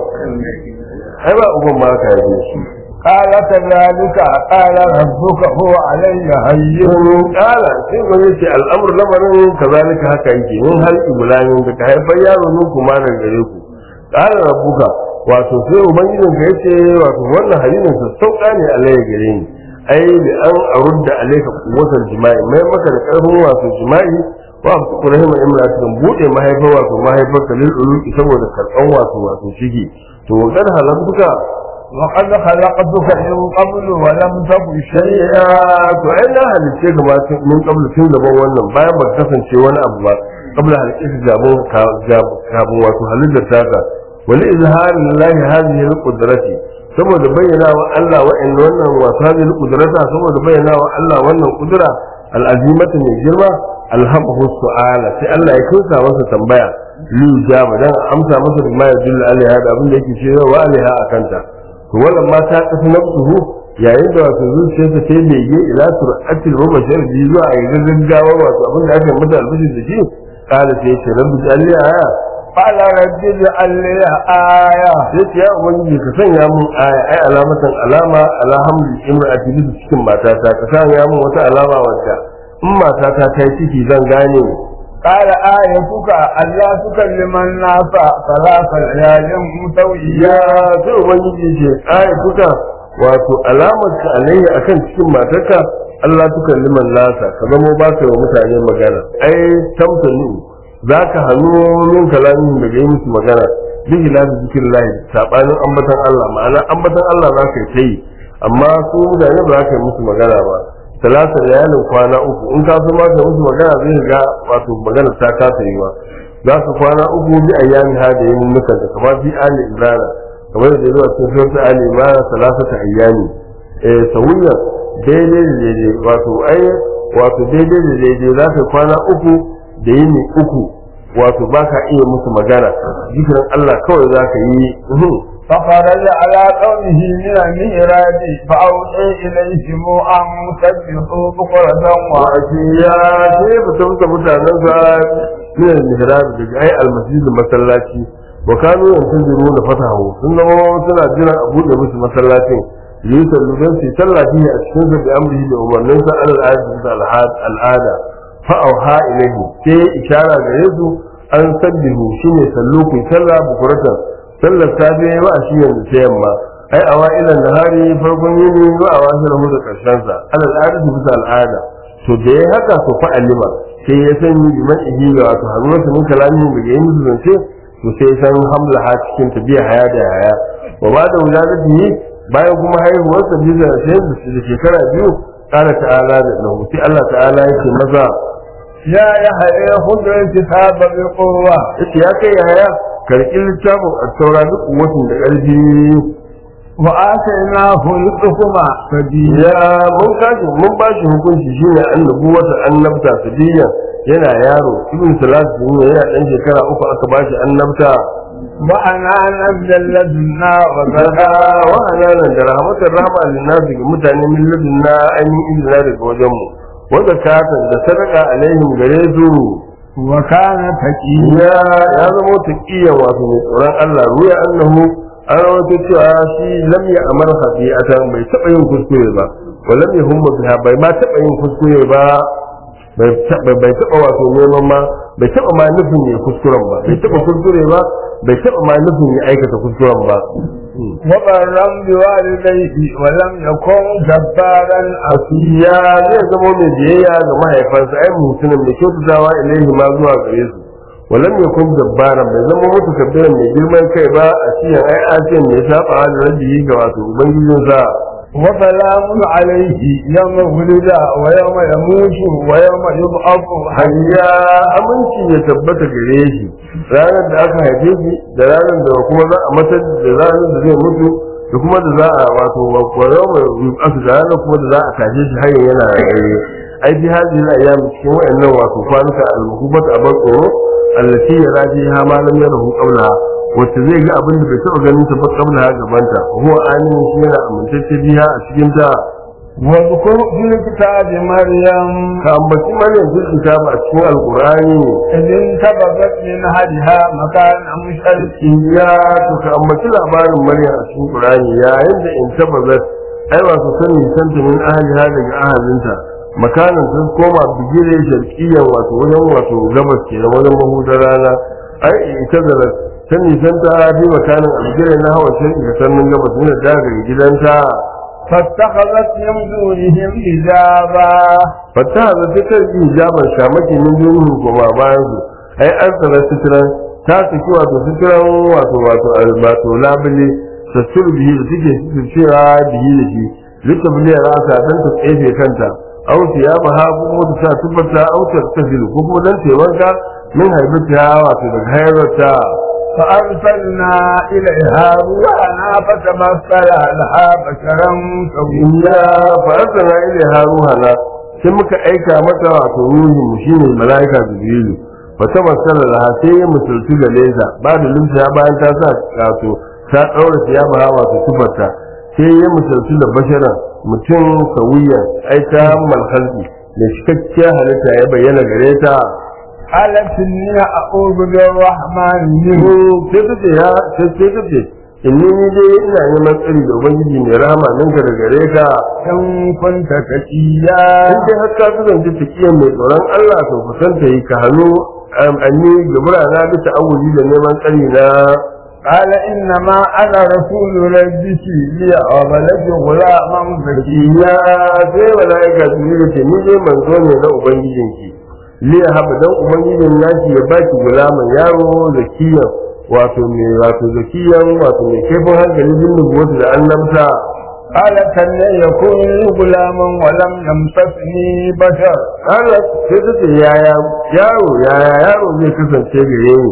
ai ba uban ma aka haife shi قال كذلك قال ربك هو علي هين yin kala sai ba zai ce al'amur lamarin kazalika haka yake min hal ibulamin da ka haifar yaro nun kuma daga gare ku kala rabbuka wato sai ubangijin ka yace wato wannan halinin sa sauka ne Allah ya gare ni ai da an arudda alayka quwwatal jima'i mai maka da karfin wato jima'i wa ku rahima imra'atun bude mahaifar wato mahaifar kalil uluki saboda karban wato wato shige to kad halamtuka وقد خلقتك من قبل ولم تك شيئا shari'a to ai na halice ga masu mun kabla tun gaban wannan bayan ba kasance wani abu ba kabla halice su gabon kafin wato halittar taka wani izharin lillahi hadhihi alqudrati saboda bayyana wa Allah wa'in wannan wato hadhihi alqudrata saboda bayyana wa Allah wannan kudura al'azimatu mai girma alhamahu su'ala sai Allah ya kunsa masa tambaya li jaba dan amsa masa da ma yadullu alaiha da abin da yake cewa wa alaiha akanta to wannan ma ta kasu nafsuhu yayin da wato zuciyarsa ta yi bege ila sur'atil mubashir bi zuwa a yi gaggawa wato abin da aka mata albishir da shi kala sai ce rabbi jalli aya قال رب اجعل لي آية sai ce ya ubangiji ka sanya mun aya ai alamatan alama alhamdu imra'ati bi cikin matata ka sanya mun wata alama wadda in matata ta yi ciki zan gane قال آيتك ألا تكلم الناس ثلاث ليال متويا ya sai ubangiji ce aya kuka wato alamar ka alayya akan cikin matarka Allah tukalliman nasa ka zamo ba ka wa mutane magana ai tamtani za ka hannu min kalamin daga yi musu magana bihi la bi zikir lahi sabanin ambatan Allah ma'ana ambatan Allah za ka yi ta yi amma su mutane ba za ka yi musu magana ba talata layalin kwana uku in ka so ma ka musu magana zai ga wato magana ta kasa yi ba za su kwana uku bi ayyami ha da yin nukan da kamar fi ali imrana kamar da zuwa cikin surat ali imran salasata ayyami eh sawiyan daidai da daidai wato ai wato daidai da daidai za ka kwana uku da yini uku wato ba ka iya musu magana zikirin Allah kawai za ka yi فخرج على قومه من المهراب فأوحي إليهم أن سبحوا بكرة ya sai fita musa mutanen sa min al-mihrab daga ai al-masjid masallaci wa kanu yantaziru na fatahu sun zama suna jiran a buɗe musu masallacin yi sallu don su sallah fiye a cikin sa bi amrihi da umarnin sa al-al'ada al'ada fa auha ilayhi sai ishara gare su an sabbihu shine sallu ku sallah bukuratan sallar safe wa ashiyan da yamma ai awailan nahari farkon yini wa awahirahu da karshen sa al-al'ada bisa al'ada to da ya haka su fa alima sai ya sani bi man ihi ga wato hannuwarsa min kalamin da yayin musu zance to sai ya san hamla ha cikin tabiya haya da haya wa ba da wuladatihi bayan kuma haihuwar sa bisa sai da shekara biyu qala ta'ala da lahu sai Allah ta'ala yake maza يا يحيى خذ الكتاب بقوة yace ya kai haya karki littafin at-taura duk kuwatin da ƙarfi وآتيناه الحكم سبيلا ya mun kashi mun ba shi hukunci shine annabu wata annabta sadiya yana yaro ibn salatu ne yana dan shekara uku aka ba shi annabta وأنا نزل لدنا daga وزكاة wa hananan da rahmatar rahma linnasi ga mutane min ladunna ainihin izina daga wajen mu wa zakatan da sadaka alaihim gare su وكان تقيا ya ya zama taqiya wato mai tsoron Allah ruya annahu an rawaito cewa shi lam ya amar khati'atan bai taba yin kuskure ba wa lam yahumma biha bai ma taba yin kuskure ba bai taba bai taba wato neman ma bai taba ma nufin ya kuskuren ba bai taba kuskure ba bai taba ma nufin ya aikata kuskuren ba وبرا بوالديه ولم يكن جبارا ya zai zama mai biyayya ga mahaifansa ai mutumin mai kyautatawa ilaihi ma zuwa gare su walam yakun jabbaran bai zama mutu kabbiran mai girman kai ba a cikin ai asiyan mai saba da rabbi ga wato ubangijinsa وسلام عليه يوم ولد ويوم يموت ويوم يبعث hayya aminci ya tabbata gare shi ranar da aka haife shi da ranar da kuma za a matar da ranar da zai mutu da kuma da za a wato wayo mai asu da ranar kuma da za a tashe shi hanyar yana raye ai bi hadi na ayyam cikin wayannan wato kwanuka al-mukubat abar tsoro allati ya raji ha ma lam yarahu qabla wacce zai ga abin da bai taɓa ganin ta ba qabla gabanta huwa anin shi yana amintacce biya a cikin ta واذكر في الكتاب مريم ka ambaci maryam fil kitab a cikin alqur'ani إذ انتبذت من هدها مكانا مشرقا ya to ka ambaci labarin maryam a cikin qur'ani yayin da in tabbazat ai wato sani santa min ahliha daga ahalinta makanan sun koma bigire sharqiyyan wato wajen wato gabas ke na wajen mahudar rana ai ita da sani santa bi makanan bigire na hawa sai ga sannan gabas ne da daga gidanta فاتخذت من دونهم حجابا fata da ta yi hijaban shamaki min dunihim kuma bayan su ai an tsara sitiran ta saki wato sitiran wato wato wato labule sassur bihi da take cewa bihi da shi littabliya rasa dan ta tsefe kanta au ya baha kuma ta sa tabbata au ta tafilu ko kuma dan tewanka min haibata wato daga hayrata فأرسلنا إليها روحنا فتمثل لها بشرا سويا ya fa'arsa ile haruhana sai muka aika mata wato ruhin mu shine malaika jibrilu fa ta masala da sai ya musulci da leza ba da limsa bayan ta sa wato ta daura ya ba wato tufarta sai ya musulci da bashara mutum sawiya ai ta malhalki da cikakkiyar halitta ya bayyana gare ta قالت إني أعوذ بالرحمن منه sai ta ce ya sai sai ta ce inni ni dai ina neman tsari da ubangiji mai rahama ninka da gare ka إن كنت تقيا in dai har ka kasance tafiya mai tsoron Allah to kusan ta yi ka hannu anni gabura na bisa awuli da neman tsari na قال إنما أنا رسول ربك لأعب لك غلاما زكيا ya sai mala'ika su yi ce ni dai manzo ne na ubangijinki liya haba dan ubangijin naki ya baki gulaman yaro zakiyan wato mai wato zakiyan wato mai kaifin hankali bin nubuwatu da annabta قال كان يكون لي غلاما ولم يمسسني بشر Allah sai ta ce yaya yaro yaya yaro zai kasance gare ni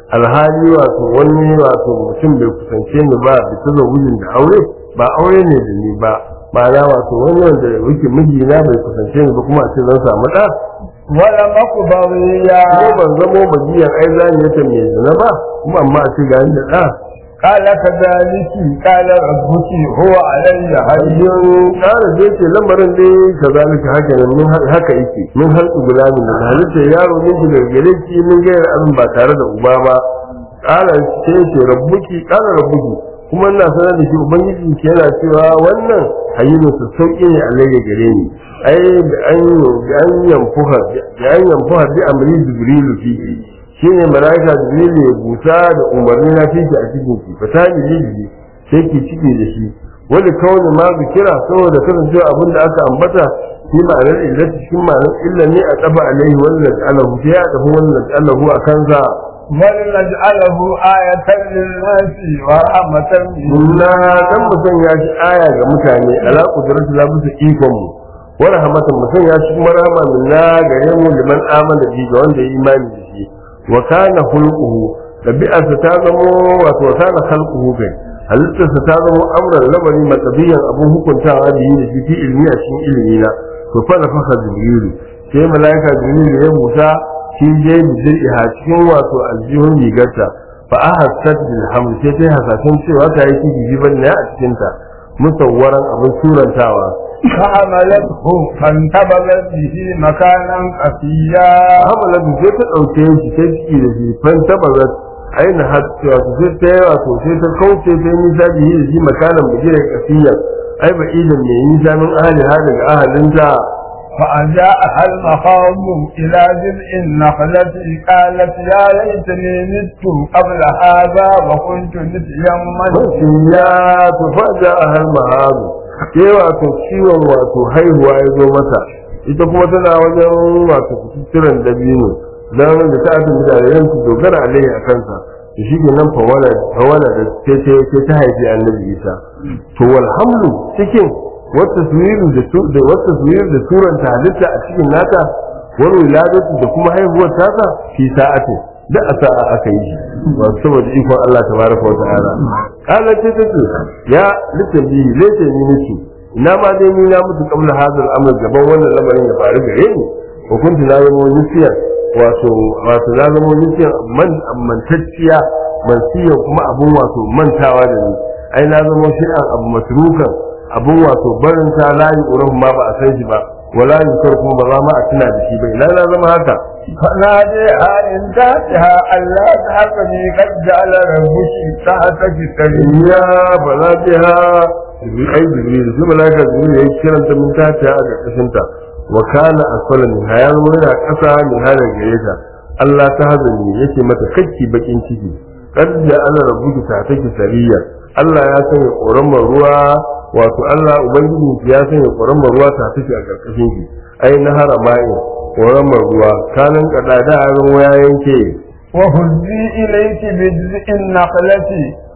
alhali wato wani wato mutum bai kusance ni ba da ta wujin da aure ba aure ne da ni ba ma'ana wato wani wanda yake mijina bai kusance ni ba kuma a ce zan samu ɗa ولم أك بغيا ko ban zamo bagiyar ai zaniyata mai zina ba kuma amma a ce ga ni da ɗa قال كذلك قال ربك هو علي هين hajjin ƙara da yake lamarin dai ka zalika haka nan min haka yake min halku gulamin da halitta yaro min ki daga gare ki min gayar abin ba tare da uba ba ƙara ce ce rabbuki ƙara rabbuki kuma ina sanar da shi ubangiji ke yana cewa wannan hayyinu su sauƙi ne a laye gare ni ai da an da an yamfuha da an yamfuha bi amri jibrilu fihi shine malaika jibrilu ya busa da umarni na fihi a cikin ki fata ni sai ki cike da shi wani kawai ma kira saboda kasancewa abin da aka ambata shi ma'anar illati shi ma'anar illa ne a taba alaihi wannan alahu sai ya tafi wannan alahu a kansa ولنجعله آية للناس ورحمة na dan mu sanya shi aya ga mutane ala kudratu la bisa ikon mu wa rahmatan mu sanya shi kuma rahama min na gare mu liman amana bi ga wanda ya imani da shi wa kana hulquhu tabi'arsa ta zamo wato wa kana khalquhu kai halittarsa ta zamo amran lamari matabiyan abun hukuntawa da yi da shi fi ilmi a cikin ilimi na to fa nafaka jibrilu sai malaika jibrilu ya busa shi je bizir'iha cikin wato aljihun rigarta fa ahassat bil hamd sai ta hasashen cewa ta yi ciki jiban ne a cikin ta musawwaran abin surantawa فحملته فانتبذت به مكانا قصيا hamala da sai ta dauke shi sai ciki da shi fan tabazat aina hatta wato sai ta yi wato sai ta kauce ta yi nisa da shi makanan bijirar kasiya ai ba idan mai nisa min ahli ha daga ahalinta فأجاءها المخاض إلى جذع النخلة قالت يا ليتني مت قبل هذا وكنت نسيا منسيا ya tufaja a har mahazu ke wato ciwon wato haihuwa ya zo mata ita kuma tana wajen wato kututturen dabino don da ta aka mutane yan su dogara alaihi a kansa da shi ke nan fawala da ce ta haifi annabi isa to walhamlu cikin wata suyiru da su- da wata suyiru da suranta halitta a cikin nata wani wiladatu da kuma haihuwar tasa fi sa'atin da a sa'a aka yi shi wato saboda ikon Allah tabaraka wa ta'ala kala ce ta ce ya littafi lece ni nake ina ma dai ni na mutu kabla hadal amr gaban wannan lamarin ya faru gare ni hukunci na zama nisiyar wato wato na zama nisiyar man mantacciya mansiyan kuma abun wato mantawa da ni ai na zama shi'an abu masrukan abun wato barin ta layi uran ma ba a san shi ba wala yukar kuma ba za ma a tuna da shi ba ina na zama haka فناديها من تحتها ألا تحزني قد جعل ربك تحتك سريا ya bala biha jibril ai jibril sai malaika jibril ya kiran ta mun tace a karkashin ta wa kana asfala min hayal yana kasa min hada gare ta Allah ta hazani yake mata kakki bakin ciki kad da ana rabbuki ta take sariya Allah ya sanya koramar ruwa wato Allah ubangiji ya sanya koramar ruwa ta take a karkashin ki ai na haramai koramar ruwa kanan kada da ruwa ya yanke وهزي إليك بجزء النخلة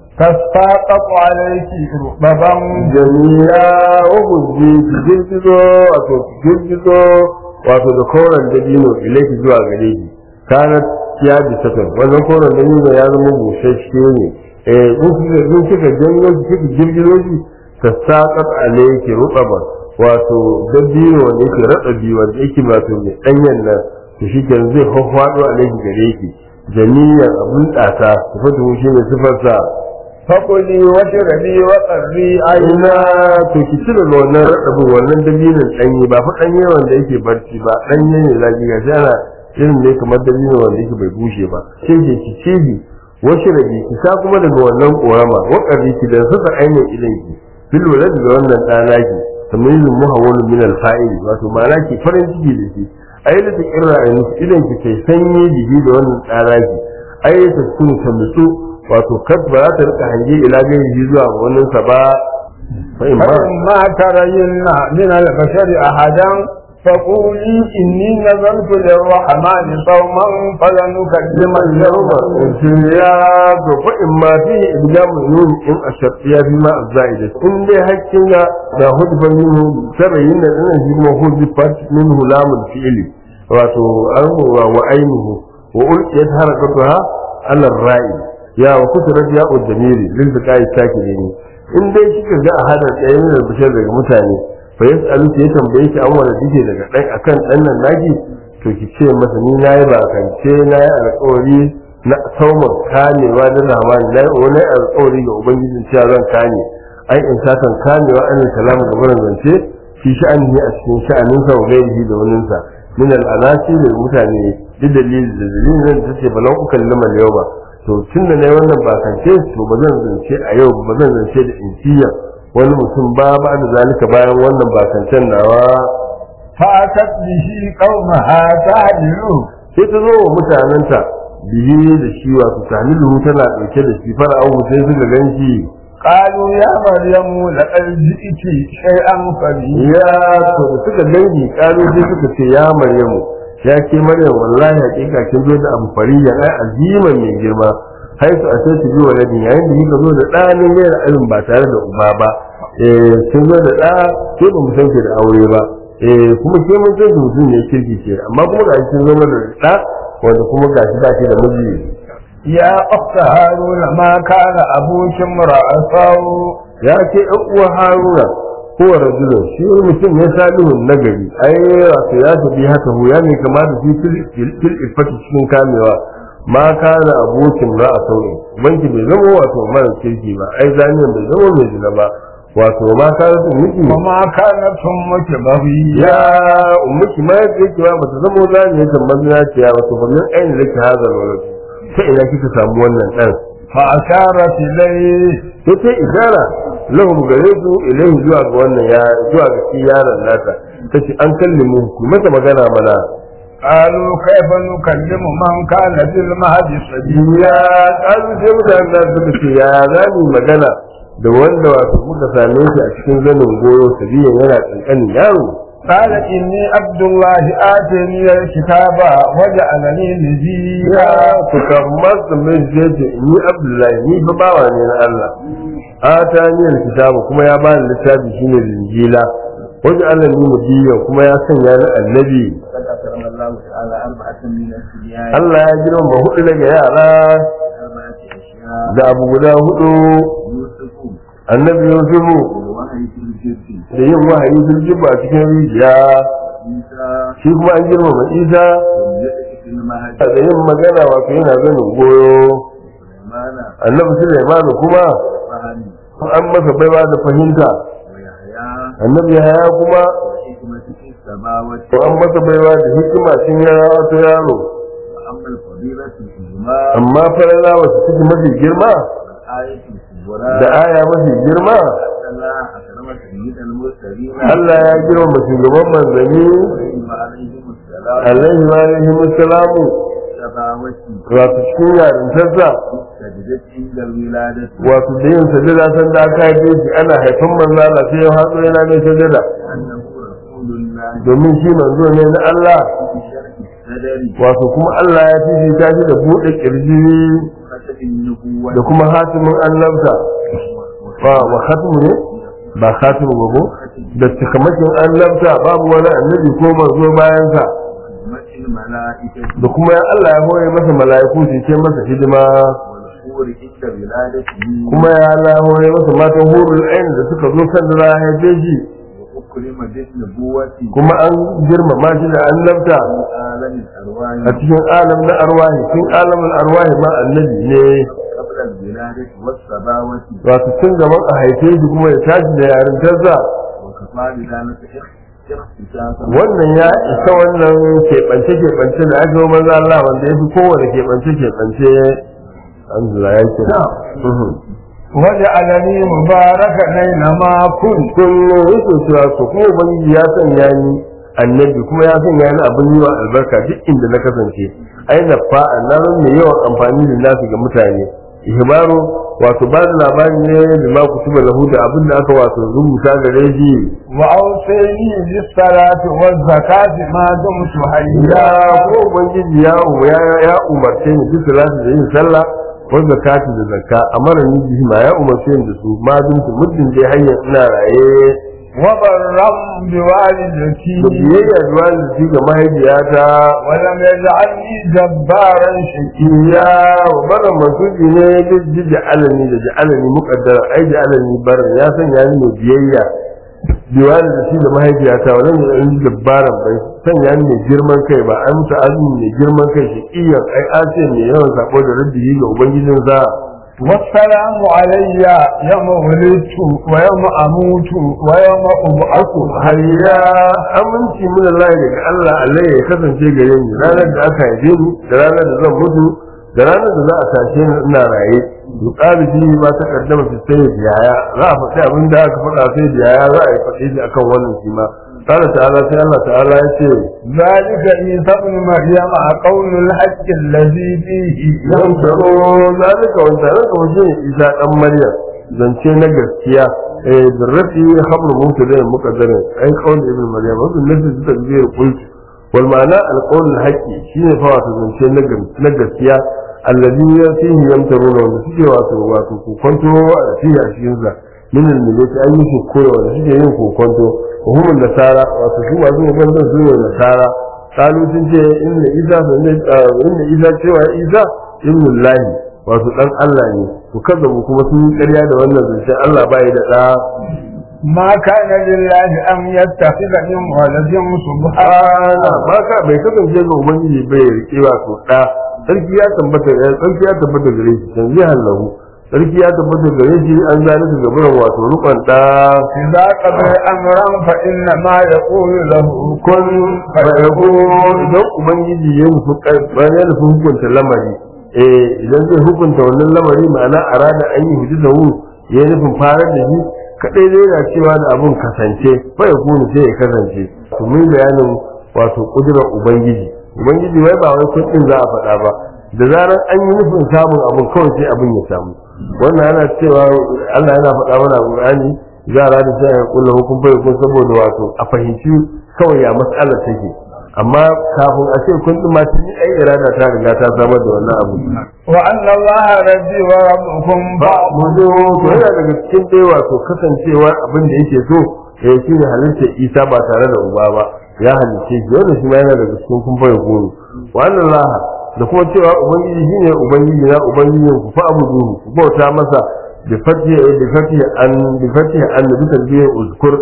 تساقط عليك رطبا jami'a ubuzi ki girgizo wato ki girgizo wato da koren dabino ilaiki zuwa gare ki kana ya bi sakan wannan koren dabino ya zama busasshe ne eh in kika in kika janyo ki kika girgizo shi ta saqat alayki rutaba wato dabino wanda yake radabi wanda yake wato mai danyen nan to shi kenan zai hawwado alayki gare ki jami'an abun data sifatu shi ne sifarsa فكلي واشربي وقري ina عينا to ki cire da wannan raɗaɓin wannan dalilin ɗanye ba fa ɗanye wanda yake barci ba ɗanye ne zaki ga ana irin ne kamar dalilin wanda yake bai bushe ba sai ke ki cibi wasu rabi ki sha kuma daga wannan ƙorama waƙari ki da sassa ainihin idan ki fil wala daga wannan ɗana ki tamizin muhawwalun min alfa'ili wato ma'ana ki farin ciki da shi ai da ta kirra a yanzu idan ki kai sanyi jiki da wannan ɗana ki ai ta sunu ta nutsu wato kad ba za ta rika hange ila gani zuwa wannan sa ba fa in ba فإما ترين من البشر أحدا فقولي إني نذرت للرحمن صوما فلنكلم اليوم ya to fa in ma fi iblamu nun in ashafiya bi ma zaida in dai hakkin ga da hudfa minhu sarayin da dinan shi ma hudfat minhu lamul fi'li wato an wa wa ainihu wa ulqiyat harakatuha alar ra'i ya wa kusurat ya uddamiri lil biqai sakirini in dai kika ga a hada ɗayan da bishar daga mutane fa yasalu ya tambaye ki an wani dike daga ɗan akan ɗan nan naki to ki ce masa ni nayi ba kance nayi alƙawari na saumar kamewa da zamani nayi wani alƙawari ga ubangijin cewa zan kame ai in sakan kamewa an kalamu ga barin zance shi sha'ani a cikin sha'aninsa wa gairihi da waninsa min al'anasi da mutane duk dalilin da dalilin da take balan ukan liman yau ba to tun da na yi wannan bakance to ba zan zance a yau ba zan zance da insiya wani mutum ba ba da zalika bayan wannan bakancen nawa فأتت به قومها تعدله sai ta zo wa mutanenta biye da shi wato tamilu tana ɗauke da shi fara'au sai suka gan shi قالوا يا مريم لقد جئت شيئا فريا ya to da suka dangi kalu sai suka ce ya maryamu ya ke maryam wallahi hakika kin zo da abu fariya ai azima mai girma haisu a sai biyu waladin yayin da kika zo da ɗanin gaira irin ba tare da uba ba eh kin zo da ɗa ke ba mu san ki da aure ba eh kuma ke mun san ki mutum ne kirki ce amma kuma ga kin zo da ɗa wanda kuma ga shi ba shi da miji يا أخت هارون ما كان أبوك امرأ سوء ya ce ɗan uwa haruna kowa rajulun shi wani mutum ne salihun nagari ai wato ya tafi haka hu ya mai kama da shi fil ifati cikin kamewa ma kana abokin ra a sauyi banki bai zama wato mara kirki ba ai zaniyan bai zama mai zina ba wato ma kana sun miki وما كانت أمك بغيا ya ummuki ma ya ce ba bata zama zaniyan tambar zinaciya wato ba min ainihin da ke hazar wani ta ina kika samu wannan ɗan فأشارت إليه sai ta ishara lahum gare su ilaihi zuwa ga wannan ya zuwa ga shi yaron nata tace an kallimu ku mata magana mana قالوا كيف نكلم من كان في المهد صبيا ya kalu sai mutanen da suka ce ya za mu magana da wanda wato muka same shi a cikin zanin goyo sabiyan yana kankanin yaro قال إني عبد الله آتاني الكتاب وجعلني نبيا ya ku kamar su mai je ce ni abdullahi ni fa bawa ne na Allah atani alkitabu kuma ya bani littafi shine linjila wajen Allah ni mudiyan kuma ya sanya ni annabi قد أكرم الله تعالى أربعة من الصبيان Allah ya girma hudu daga yara أربعة أشياء da abu guda hudu يوسف annabi yusufu والوحي في الجد da yin wahayi sun jiba a cikin rijiya عيسى shi kuma an girmama isa والجد في المهد da yin magana wato yana zanin goyo سليمان annabi sulaiman kuma فهم an masa baiwa da fahimta ويحيى annabi haya kuma والحكمة في السماوات to an masa baiwa da hikima sun yara wata yaro وأما الفضيلة فيهما amma farala wasu suke mafi girma والآية الكبرى da aya mafi girma أن الله أكرم سيد المرسلين Allah ya girma shugaban manzanni وعليهم السلام alaihi wa alaihi musalamu السماوات wato cikin yarintarsa سجدت عند الولادة wato da yin sajada san da aka haife shi ana haifan manzo Allah sai ya hatso yana mai sajada أنه رسول الله domin shi manzo ne na Allah بشرح الصدر wato kuma Allah ya fifita shi da buɗe kirji وختم النبوة da kuma hatimin annabta wa wa khatimu ne ba khatimu ba ko da cikamakin annabta babu wani annabi ko manzo bayan sa وخدمة الملائكة da kuma ya Allah ya hore masa mala'iku su ce masa hidima والحور عند ولادته kuma ya Allah ya hore masa matan hurul ain da suka zo kan da ya haife shi وأكرم بالنبوة kuma an girmama shi da annabta في عالم الأرواح a cikin alam na arwahi cikin alamin arwahi ma annabi ne قبل الولادة والسماوات wato tun gaban a haife shi kuma ya tashi da yarintarsa وكفى بذلك اختصاصا wannan ya isa wannan keɓance keɓance da aka yi maza Allah wanda ya fi kowane keɓance keɓance alhamdulillah ya ce وجعلني مباركا أينما كنت kullum yake cewa to kuma ubangiji ya sanya ni annabi kuma ya sanya ni abin yi wa albarka duk inda na kasance ai na fa'a na zan mai yawan amfani da nasu ga mutane ihbaru wato ba da labari ne da ma kutuba lahu da abin da aka wato rubuta gare shi وأوصيني بالصلاة والزكاة ما دمت ya حيا ko ubangiji ya ya ya umarce ni duk salatu da yin sallah wa zakati da zakka amara ni bihi ma ya umarce ni da su ma dun muddin dai hanyar ina raye وبرا بوالدتي da biyayya da walidci ga mahaifiyata ولم يجعلني جبارا شقيا iya wa barin masuji ne ji ja'alani da ja'alani muqaddara ai ja'alani barin ya sanya ni mai biyayya biwali da shi da mahaifiyata wannan da in dabbaran bai sanya ni mai girman kai ba an ta azumi mai girman kai shi iya ai ace mai yawan sako da rabbi ga ubangijin sa والسلام علي يوم ولدت ويوم أموت ويوم أبعث har ya aminci min Allah daga Allah Allah ya kasance gare ni ranar da aka haife ni da ranar da zan mutu da ranar da za a tashe ni ina raye yuqalu fi ma taqaddama fi sayyid yaya za a faɗi abin da aka faɗa sai da yaya za a yi faɗi shi akan wannan shi ma قال تعالى sai Allah ta'ala ya ce ذلك عيسى ابن مريم قول الحق الذي فيه yan tsaro zalika wa zalika wa jin isa dan maryam zance na gaskiya eh birrafi khabr mubtada muqaddara ai qaul ibn maryam wa bin nafi tadbir qult wal ma'ana al qawl al haqqi shine fa wato zance na na gaskiya alladhi fihi yamtaruna wa suke wato wato ku kwanto a fihi a cikin sa min al millati an yi koyo da suke yin kokonto wa hum nasara wato su masu kokonto su ne nasara kalu sun ce inna isa inna isa cewa isa ibnu lahi wato dan Allah ne to kaza mu kuma sun yi ƙarya da wannan zancen Allah bai da da ما كان لله أن يتخذ من ولد سبحانه ana ba ka bai kasance ga ubangiji bai rike wato da sarki ya tabbata sarki ya tabbata gare shi dan zai hallahu sarki ya tabbata gare shi an zalika gaban wato rukun da إذا قضى أمرا فإنما يقول له kun fa'ahu idan ubangiji ya nufi bayan ya nufi hukunta lamari eh idan zai hukunta wannan lamari ma'ana arada an yi hudu da hu ya nufin farar da shi kadai zai na cewa da abun kasance fa ya kunu sai ya kasance to mun bayanin wato kudurar ubangiji ubangiji wai ba wai kun za a faɗa ba da zarar an yi nufin samun abun kawai sai abin ya samu wannan ana cewa Allah yana faɗa mana a Qur'ani yara da sai ya kulla hukun bai kun saboda wato a fahimci kawai ya mas'alar take amma kafin a ce kun ɗin masu yi ai irada ta riga ta samar da wannan abu وأن الله ربي وربكم ba بعض mu zo to yana daga cikin dai wato kasancewa abin da yake so ya shi ne halittar isa ba tare da uba ba ya halice shi wannan shi ma yana daga cikin kun bai goro wa annan laha da kuma cewa ubangiji shine ubangiji na ubangijin ku fa abudu ku bauta masa bi fatiha bi fatiha an bi fatiha an bi tasbih uzkur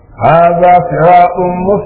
هذا صراط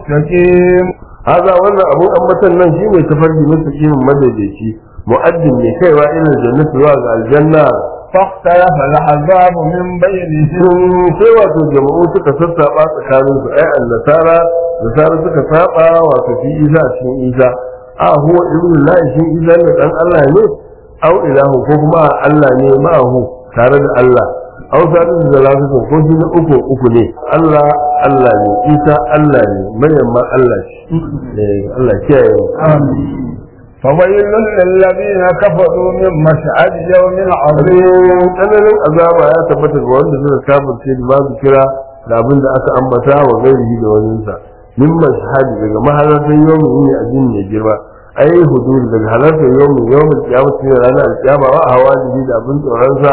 مستقيم haza wannan abun ambatan nan shine tafarki mustaqim madaidaici mu'addin ne kaiwa ila jannati zuwa ga aljanna فاختلف العذاب من بينهم sun sai wato jama'u suka sassaba tsakanin su ai annasara nasara suka saba wato fi isa cikin isa a huwa ibnu lahi shi isa ne dan Allah ne au ilahu ko kuma Allah ne ma'ahu tare da Allah au sadu da zalatu ko shi na uku uku ne Allah Allah ne isa Allah ne maryam ma Allah shi eh Allah kiyaye mu. فويل للذين كفروا من مشهد يوم عظيم tsananin azaba ya tabbata ga wanda suka kafirce da babu kira da abin da aka ambata wa gairihi da waninsa min mashhadi daga mahalartar yawmin yini a jin mai girma ai hudur daga halartar yawmin yawmin kiyama shine ranar alkiyama wa hawajibi da abin tsoron sa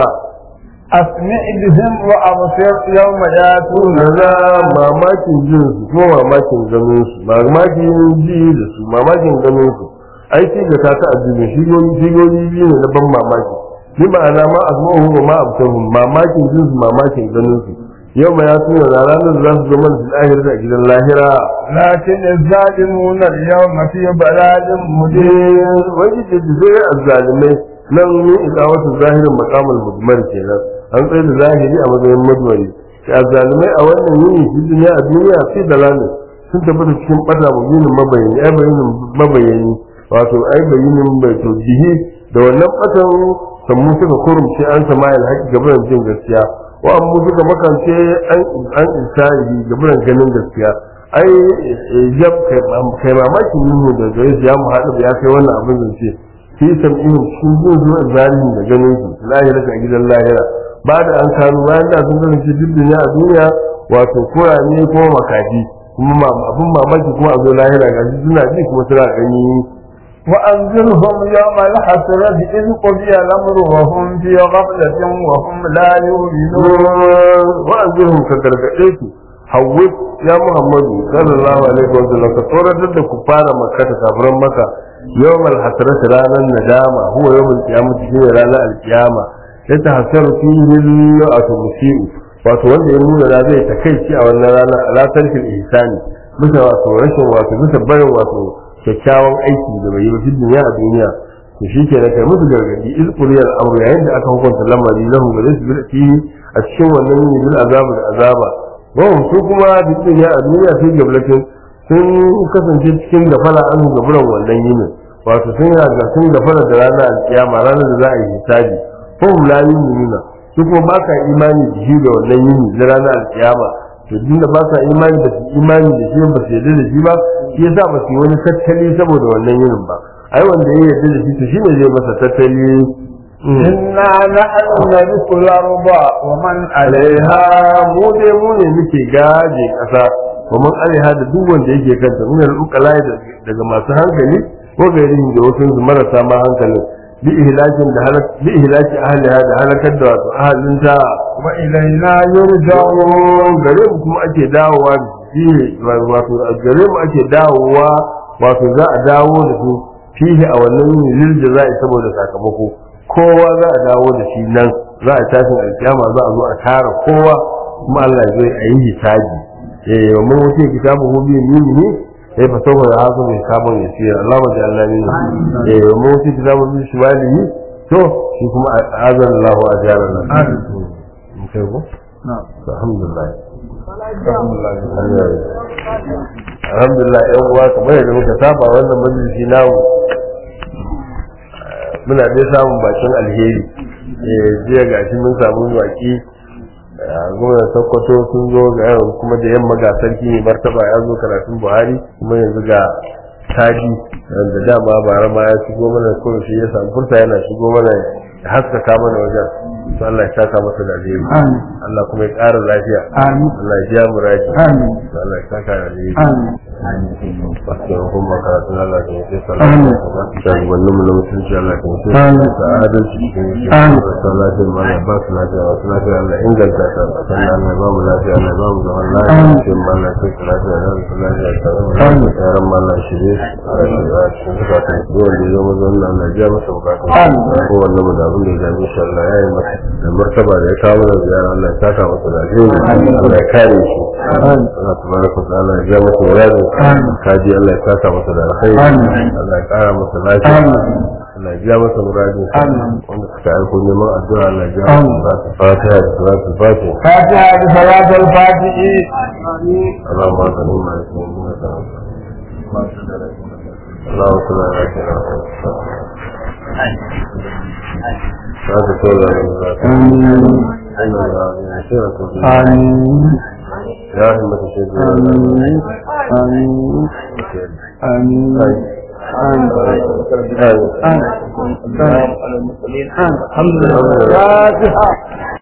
أسمع بهم وأبصر يوم يأتون na mamakin jin su ko mamakin ganin su mamakin ji da su mamakin ganin su ai shi ga ta ta addini shigoyi shigoyi biyu ne na ban mamaki bi ma'ana ma azmuhu wa ma abtahu mamakin jin su mamakin ganin su yau ma ya tuna da ranar da za su zama da lahira da gidan lahira لكن الظالمون اليوم في بلاد مبين wani da zai azzalimai nan ne ila wata zahirin makamul mudmar kenan an tsaye da zahiri a matsayin madwari shi azzalimai a wannan yini shi duniya a duniya fi dalalin sun tabbata cikin bata mubinin mabayani ai bayanin mabayani wato ai bayinin bai to bihi da wannan batan sammu suka kurumce an samayil haƙi gaban jin gaskiya wa amma suka makance an an insani gaban ganin gaskiya ai jab kai mamakin nuhu da gare shi ya mu haɗu ya kai wannan abin zance fi sam'ihim cikin jin zuwa zalimin da ganin su lahira a gidan lahira ba da an kanu bayan da sun kasance duk duniya a duniya wato kurame ko makaji kuma abin mamaki kuma a zo lahira ga shi suna ji kuma suna gani وأنذرهم يوم الحسرة إذ قضي الأمر وهم في غفلة وهم لا يؤمنون wa'azirhum ka gargaɗe su hawwid ya muhammadu sallallahu alaihi wa sallam ka tsoratar da ku fara makka ta kafiran maka yawmal hasrat ranar nadama huwa yawmal qiyamah shine ranar alqiyama ya tahassaru fihi al musiu wato wanda ya nuna da zai takaici a wannan rana ala tarkil ihsani bisa wato rashin wato bisa barin wato kyakkyawan aiki da bai yi ba duniya a duniya to shi ke kai musu gargadi iz quliyal amru yayin da aka hukunta lamari lahu ba zai bi fi a cikin wannan yin bil azabu da azaba wa su kuma duniya a duniya sai gablatin sun kasance cikin gafala an gaburan wannan yinin wato sun yaga sun gafala da ranar alkiyama ranar da za a yi hisabi ko la yu'minuna su kuma ba ka imani da shi da wannan yini na ranar alkiyama to din da ba sa imani da imani da shi ba su yarda da shi ba shi yasa ba su yi wani tattali saboda wannan yinin ba ai wanda ya yarda da shi to shine zai masa tattali إنا نحن نرث الأرض ومن alaiha mu dai mu ne muke gaje kasa kuma alaiha da duk wanda yake kanta mun yi ukala daga masu hankali ko gairin da wasu su marasa ma hankalin bi ihlakin da halak bi ihlaki ahliha da halakar da wato ahalinta وإلينا يرجعون jawo gare mu kuma ake dawowa da shi wato a gare mu ake dawowa wato za a dawo da su fihi a wannan lil jaza'i saboda sakamako kowa za a dawo da shi nan za a tashin alkiyama za a zo a tara kowa kuma Allah zai a yi hisabi eh wa mun wuce kitabu hu bi yimini sai fa saboda da haka mai sabon ya ce Allah ma jalla ni eh wa mun wuce kitabu bi shimalihi to shi kuma azan Allah ajarana mun kai ko alhamdulillah alhamdulillah yan uwa kamar yadda muka saba wannan majalisi namu muna dai samun bakin alheri eh jiya gashi mun samu baki gwamnan sokoto sun zo ga yawan kuma da yamma ga sarki mai martaba ya zo karatun buhari kuma yanzu ga taji da dama bara ma ya shigo mana ko shi ya samu furta yana shigo mana ya haskaka mana wajen to Allah ya saka masa da alheri آمين Allah kuma ya ƙara lafiya آمين Allah ya ja muraji آمين to Allah ya saka da alheri آمين Bakin kuma karatun Allah ya yi sai Amin. salama shugabannin mu na mutunci Allah ya yi Amin. da adalci cikin shi Amin. da lafiyar ma Allah ba su lafiya ba su lafiya Allah inganta ta sannan Allah ya ba mu lafiya Allah ya ba mu zaman lafiya Amin. cikin ma Allah ya kai lafiya da su lafiya ta zama Amin. lafiya yaran ma Allah ya shirye su a shiga cikin zukatan su wanda ya zama zan Allah ya biya masa bukatun Amin. ko wanda mu da abin da ya dame shi Allah ya yi masa da martaba da ya kawo mana ziyara Allah ya saka masa da alheri Allah ya kare shi Amin. Allah tabaraka wa ta'ala ya biya masa muradin Amin. kaji Allah ya saka masa da alkhairi Amin. Allah ya kara masa lafiya Amin. Allah ya biya masa muradin Amin. wanda suka aiko neman addu'a Allah ya biya Amin. masa fatiha da salatu fatiha فاتحة بصلاة الفاتح اللهم صل على سيدنا محمد اللهم صل على سيدنا محمد هذا كل آمين يا آمين همة الشيخ آمين آمين آمين آمين آمين الحمد لله فاتحة